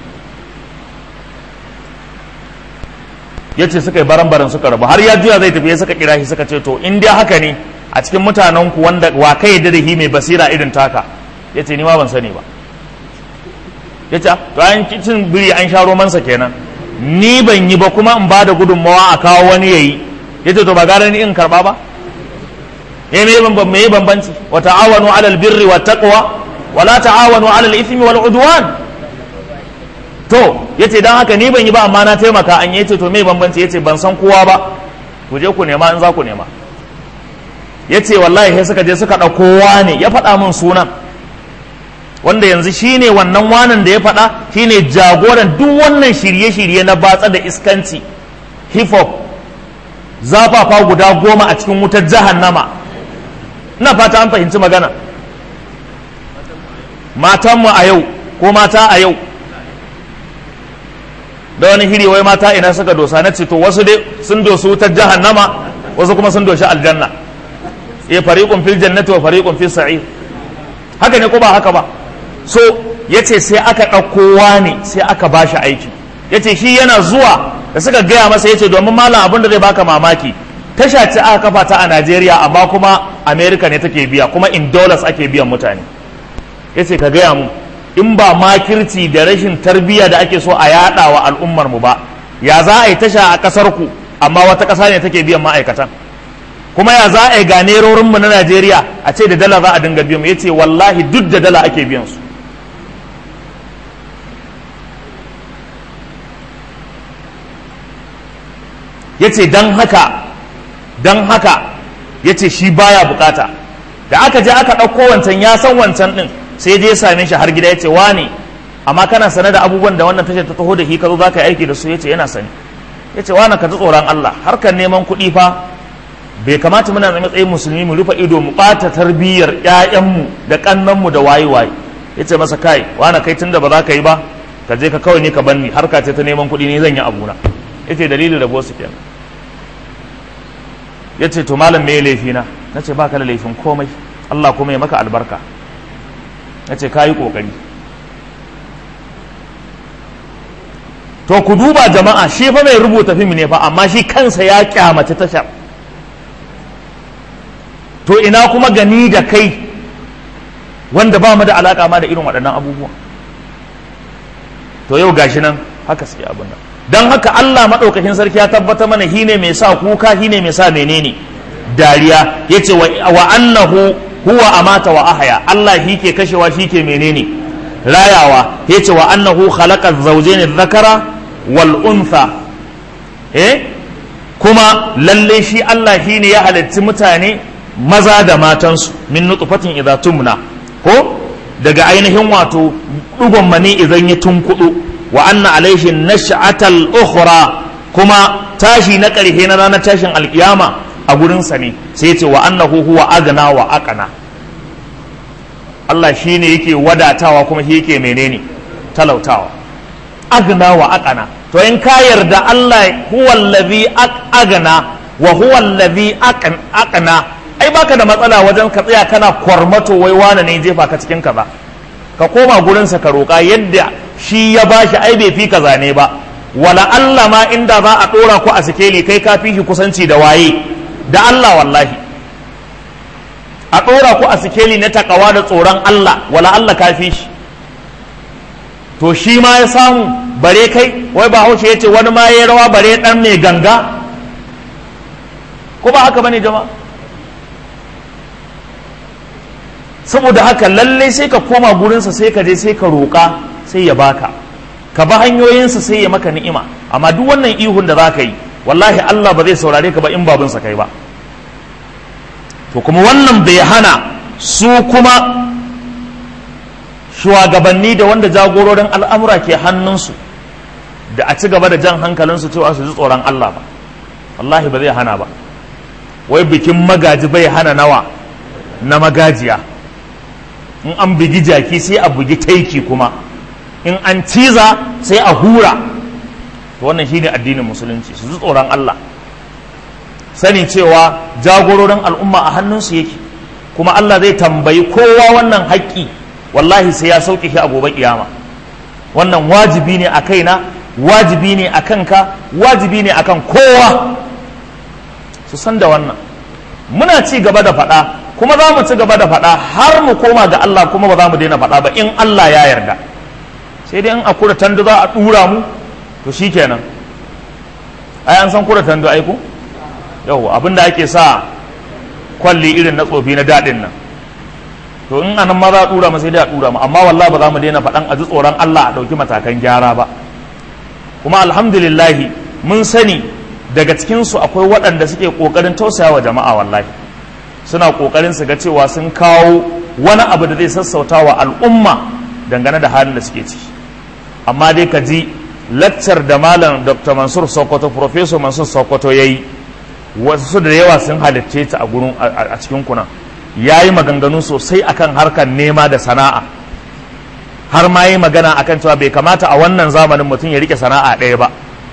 ya ce suka yi baran-baran suka rabu har ya juya zai tafi ya suka kira shi suka ce to in dai haka ne a cikin mutanen ku wanda wa kai da hi mai basira irin taka ya ce ni ma ban sani ba ya ce to an cin biri an sha romansa kenan ni ban yi ba kuma in ba da gudunmawa a kawo wani yayi ya ce to ba gara ni in karba ba ya me yi bambanci wa ta'awanu alal birri wa taqwa wa la ta'awanu alal ithmi wal udwan to yace dan haka ni ban yi ba amma na taimaka an yace to me bambanci yace ban san kowa ba ku je ku nema in za ku nema yace wallahi sai suka je suka dauko wane ya faɗa min sunan wanda yanzu shine wannan wanan da ya faɗa shine jagoran duk wannan shirye-shirye na batsa da iskanci hip hop zafafa guda goma a cikin wutar jahannama ina fata an fahimci magana matanmu a yau ko mata a yau da wani hiri wai mata ina suka dosa na to wasu dai sun dosu wutar jahannama wasu kuma sun doshi aljanna ya fariqun fil jannati wa fariqun fis sa'ir haka ne ko ba haka ba so yace sai aka ɗauko ne sai aka bashi aiki yace shi yana zuwa da suka gaya masa yace domin malam abin da zai baka mamaki tasha ce aka kafa ta a Najeriya amma kuma America ne take biya kuma in dollars ake biyan mutane yace ka gaya mu in ba makirci da rashin tarbiyya da ake so a yada wa al'ummar mu ba ya za a yi tasha a kasar ku amma wata kasa ne take biyan ma'aikatan kuma ya za a yi ganerorin mu na Najeriya a ce da dala za a dinga biyan mu yace wallahi duk da dala ake biyan su yace dan haka dan haka yace shi baya bukata da aka je aka ɗauko wancan ya san wancan ɗin sai je ya same shi har gida ya ce wane amma kana sane da abubuwan da wannan tashar ta taho da shi ka zo za ka yi aiki da su ya ce yana sani ya ce wane ka ji tsoron Allah harkar neman kuɗi fa bai kamata muna da matsayin musulmi mu rufe ido mu ɓata tarbiyyar ƴaƴanmu da ƙannanmu da waye waye ya ce masa kai wane kai tunda ba za ka yi ba ka je ka kawai ni ka banni harka ce ta neman kuɗi ne zan yi abuna ya ce dalilin rabo su kenan ya ce to malam me laifina na ce baka da laifin komai Allah kuma ya maka albarka na ce ka yi ƙoƙari to ku duba jama'a shi fa mai rubuta fim ne fa amma shi kansa ya kyamace tashar to ina kuma gani da kai wanda ba mu da alaƙa ma da irin waɗannan abubuwa to yau gashi nan haka suke abin nan don haka Allah maɗaukakin sarki ya tabbata mana shi ne mai sa kuka shi ne mai sa menene dariya ya ce wa annahu huwa amata wa ahaya Allah shi ke kashewa shi ke menene rayawa ya ce wa annahu khalaqa zawjayn dhakara wal untha eh kuma lalle shi Allah shi ne ya halitti mutane maza da matansu min nutfatin idza tumna ko daga ainihin wato dugon mani idan ya tunkudu wa anna alaihi nash'atal ukhra kuma tashi na ƙarshe na ranar tashin alkiyama a gurinsa ne sai ce wa annahu huwa agna wa aqna Allah shine yake wadatawa kuma shi yake menene talautawa agna wa aqna to in ka yarda Allah huwa allazi agna wa huwa allazi aqna ai baka da matsala wajen ka tsaya kana kwarmato wai wane ne jefa ka cikin kaza ka koma gurinsa ka roƙa yadda shi ya bashi ai bai fi ka zane ba wala Allah ma inda za a ɗora ku a sikeli kai ka fi shi kusanci da waye da Allah wallahi a ɗora ku a sikeli na takawa da tsoron Allah wala Allah ka fi shi to shi ma ya samu bare kai wai ba haushe ya ce wani ma ya rawa bare ɗan mai ganga ko ba haka bane jama'a saboda haka lalle sai ka koma gurinsa sai ka je sai ka roƙa sai ya baka ka ba hanyoyinsa sai ya maka ni'ima amma duk wannan ihun da za ka yi wallahi Allah ba zai saurare ka ba in babinsa kai ba to kuma wannan bai hana su kuma shugabanni da wanda jagororin al'amura ke hannunsu da a ci gaba da jan hankalinsu cewa su ji tsoron Allah ba wallahi ba zai hana ba wai bikin magaji bai hana nawa na magajiya in an bugi jaki sai a bugi taiki kuma in an ciza sai a hura to wannan shine addinin musulunci su ji tsoron Allah sani cewa jagororin al'umma a hannunsu yake kuma Allah zai tambayi kowa wannan haƙƙi wallahi sai ya sauke shi a gobe kiyama wannan wajibi ne a kaina wajibi ne a kanka wajibi ne a kan kowa su san da wannan muna ci gaba da faɗa kuma za mu ci gaba da faɗa har mu koma ga Allah kuma ba za mu daina faɗa ba in Allah ya yarda sai dai in a kura tandu za a ɗura mu to shi kenan ai an san kura tandu aiko yau abin da ake sa kwalli irin na tsofi na daɗin nan to in anan ma za a ɗura mu sai dai a ɗura mu amma wallahi ba za mu daina faɗan a ji tsoron Allah a ɗauki matakan gyara ba kuma alhamdulillahi mun sani daga cikinsu akwai waɗanda suke ƙoƙarin tausaya wa jama'a wallahi suna ƙoƙarin su ga cewa sun kawo wani abu da zai sassauta wa al'umma dangane da halin da suke ciki amma dai ka ji laccar da malam dr mansur sokoto professor mansur sokoto ya yi wasu da yawa sun halicce ta a gurin a cikin kuna ya yi maganganu sosai akan harkar nema da sana'a har ma yi magana akan cewa bai kamata a wannan zamanin mutum ya rike sana'a ɗaya ba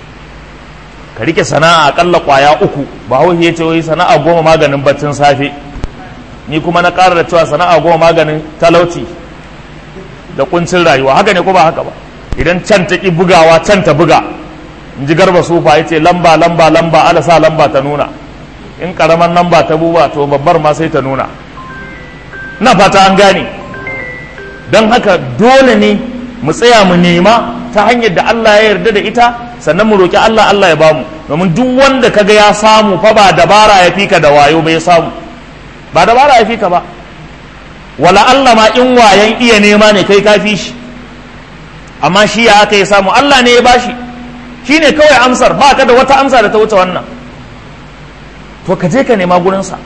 ka rike sana'a akalla kwaya uku ba hau ya ce wai sana'a goma maganin baccin safe ni kuma na ƙara da cewa sana'a goma maganin talauci da kuncin rayuwa haka ne ko ba haka ba idan can ta ki bugawa can ta buga in ji garba sufa ya ce lamba lamba lamba ala sa lamba ta nuna in karaman lamba ta buba to babbar ma sai ta nuna na fata an gane don haka dole ne mu tsaya mu nema ta hanyar da Allah ya yarda da ita sannan mu roki Allah Allah ya bamu domin duk wanda kaga ya samu fa ba dabara ya fika da wayo bai samu ba dabara ya fika ba wala Allah ma in wayan iya nema ne kai kafi shi amma shi ya aka ya samu Allah ne ya bashi shi ne kawai amsar ba ka da wata amsa da ta wuce wannan to ka je ka nema gurinsa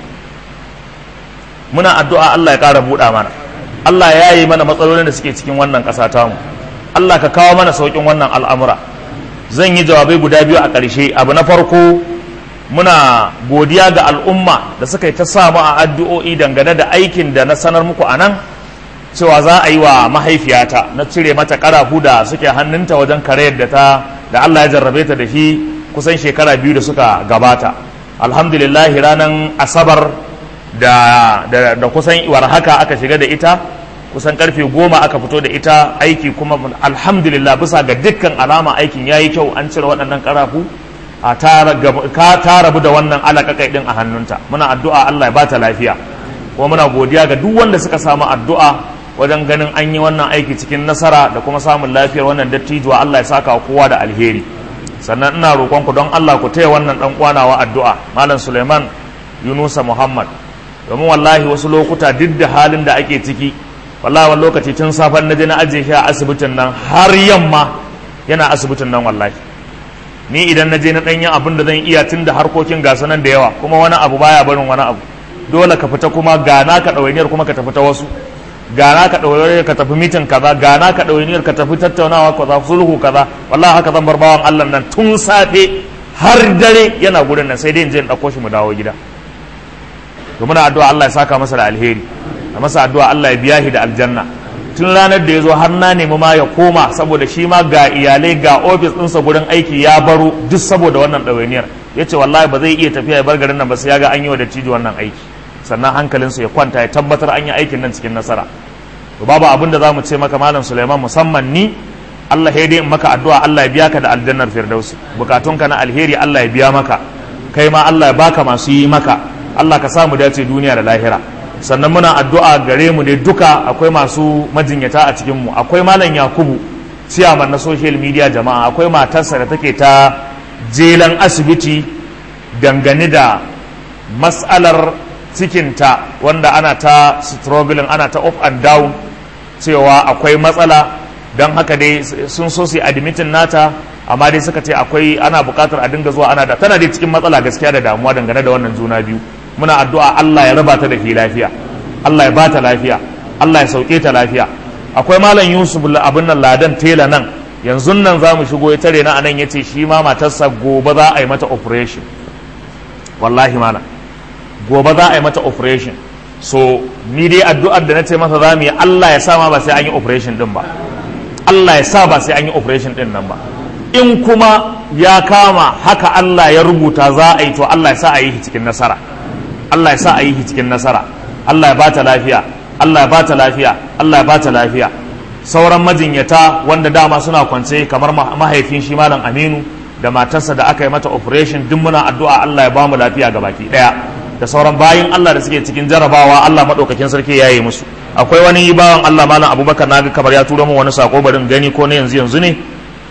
muna addu'a Allah ya ƙara buɗa mana Allah ya yi mana matsalolin da suke cikin wannan ƙasa tamu Allah ka kawo mana sauƙin wannan al'amura zan yi jawabai guda biyu a ƙarshe abu na farko muna godiya ga al'umma da suka yi ta samu a addu'o'i dangane da aikin da na sanar muku a nan cewa za a yi wa mahaifiyata na cire mata ƙarafu da suke hannunta wajen kare da ta da Allah ya jarrabe ta da shi kusan shekara biyu da suka gabata alhamdulillah ranar asabar da, da, da kusan war haka aka shiga da ita kusan karfe goma aka fito da ita aiki kuma alhamdulillah bisa ga dukkan alama aikin ya yi kyau an cire waɗannan ƙarafu a ka ta rabu da wannan alaƙaƙai ɗin a hannunta muna addu'a Allah ya bata lafiya kuma muna godiya ga duk wanda suka samu addu'a wajen ganin an yi wannan aiki cikin nasara da kuma samun lafiyar wannan dattijuwa Allah ya saka kowa da alheri sannan ina roƙon ku don Allah ku taya wannan dan kwanawa addu'a malam Suleiman Yunusa Muhammad domin wallahi wasu lokuta duk da halin da ake ciki wallahi wani lokaci tun safen na je na ajiye shi a asibitin nan har yamma yana asibitin nan wallahi ni idan na je na ɗanyen abin da zan iya tun da harkokin gasa nan da yawa kuma wani abu baya barin wani abu dole ka fita kuma gana ka ɗawainiyar kuma ka tafi ta wasu gana ka ɗawainiyar ka tafi mitin kaza gana ka ɗawainiyar ka tafi tattaunawa kaza sulhu kaza wallahi haka zan bar bawan Allah nan tun safe har dare yana gurin nan sai dai in je in ɗauko shi mu dawo gida to muna addu'a Allah ya saka masa da alheri a masa addu'a Allah ya biya shi da aljanna tun ranar da ya zo har na nemi ma ya koma saboda shi ma ga iyalai ga ofis ɗinsa gurin aiki ya baro duk saboda wannan ɗawainiyar ya ce wallahi ba zai iya tafiya ya bar garin nan ba sai ya ga an yi wa da cijo wannan aiki sannan hankalinsa ya kwanta ya tabbatar an yi aikin nan cikin nasara to babu abin da za mu ce maka malam suleiman musamman ni allah ya dai maka addu'a allah ya biya ka da aljannar firdausi bukatunka na alheri allah ya biya maka kai ma allah ya baka masu yi maka allah ka samu dace duniya da lahira sannan muna addu'a gare mu ne duka akwai masu majinyata a cikin mu akwai malam yakubu ciyaman na social media jama'a akwai matarsa da take ta jelan asibiti dangane da matsalar cikinta wanda ana ta struggling ana ta up and down cewa akwai matsala don haka dai sun so su admitin nata amma dai suka ce akwai ana bukatar a dinga zuwa ana da tana dai cikin matsala gaskiya da damuwa dangane da wannan juna biyu muna addu'a Allah ya raba ta da ke lafiya Allah ya bata lafiya Allah ya sauke ta lafiya akwai malam Yusuf abin nan ladan tela nan yanzu nan za mu shigo ya tare na anan ya ce shi ma matarsa gobe za a yi mata operation wallahi malam gobe za a yi mata operation so ni dai addu'ar da na ce masa za mu yi Allah ya sa ma ba sai an yi operation din ba Allah ya sa ba sai an yi operation din nan ba in kuma ya kama haka Allah ya rubuta za a yi to Allah ya sa a yi cikin nasara Allah ya sa a yi cikin nasara Allah ya bata lafiya Allah ya bata lafiya Allah ya bata lafiya sauran majinyata wanda dama suna kwance kamar mahaifin shi malam Aminu da matarsa da aka yi mata operation duk muna addu'a Allah ya bamu lafiya ga baki daya da sauran bayin Allah da suke cikin jarabawa Allah madaukakin sarki ya yi musu akwai wani bawan Allah malam Abubakar naga kamar ya turo min wani sako barin gani ko ne yanzu yanzu ne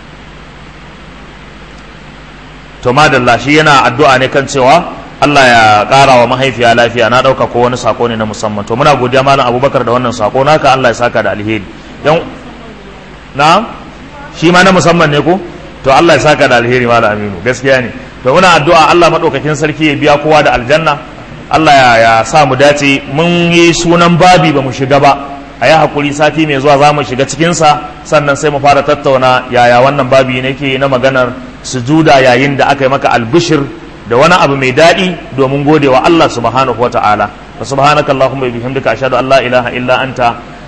to madalla shi yana addu'a ne kan cewa Allah ya ƙara wa mahaifiya lafiya na ɗauka ko wani sako ne na musamman to muna godiya malam abubakar da wannan sako naka Allah ya saka da alheri yan na shi ma na musamman ne ko to Allah ya saka da alheri malam aminu gaskiya ne to muna addu'a Allah madaukakin sarki ya biya kowa da aljanna Allah ya, ya sa mu dace mun yi sunan babi ba mu shiga ba a yi hakuri sati mai zuwa za mu shiga cikinsa sannan sai mu fara tattauna yaya wannan babi ne ke na maganar sujuda yayin da aka yi maka albishir da wani abu mai daɗi domin gode wa Allah subhanahu wa ta'ala wa subhanaka Allahumma bihamdika ashhadu an la ilaha illa anta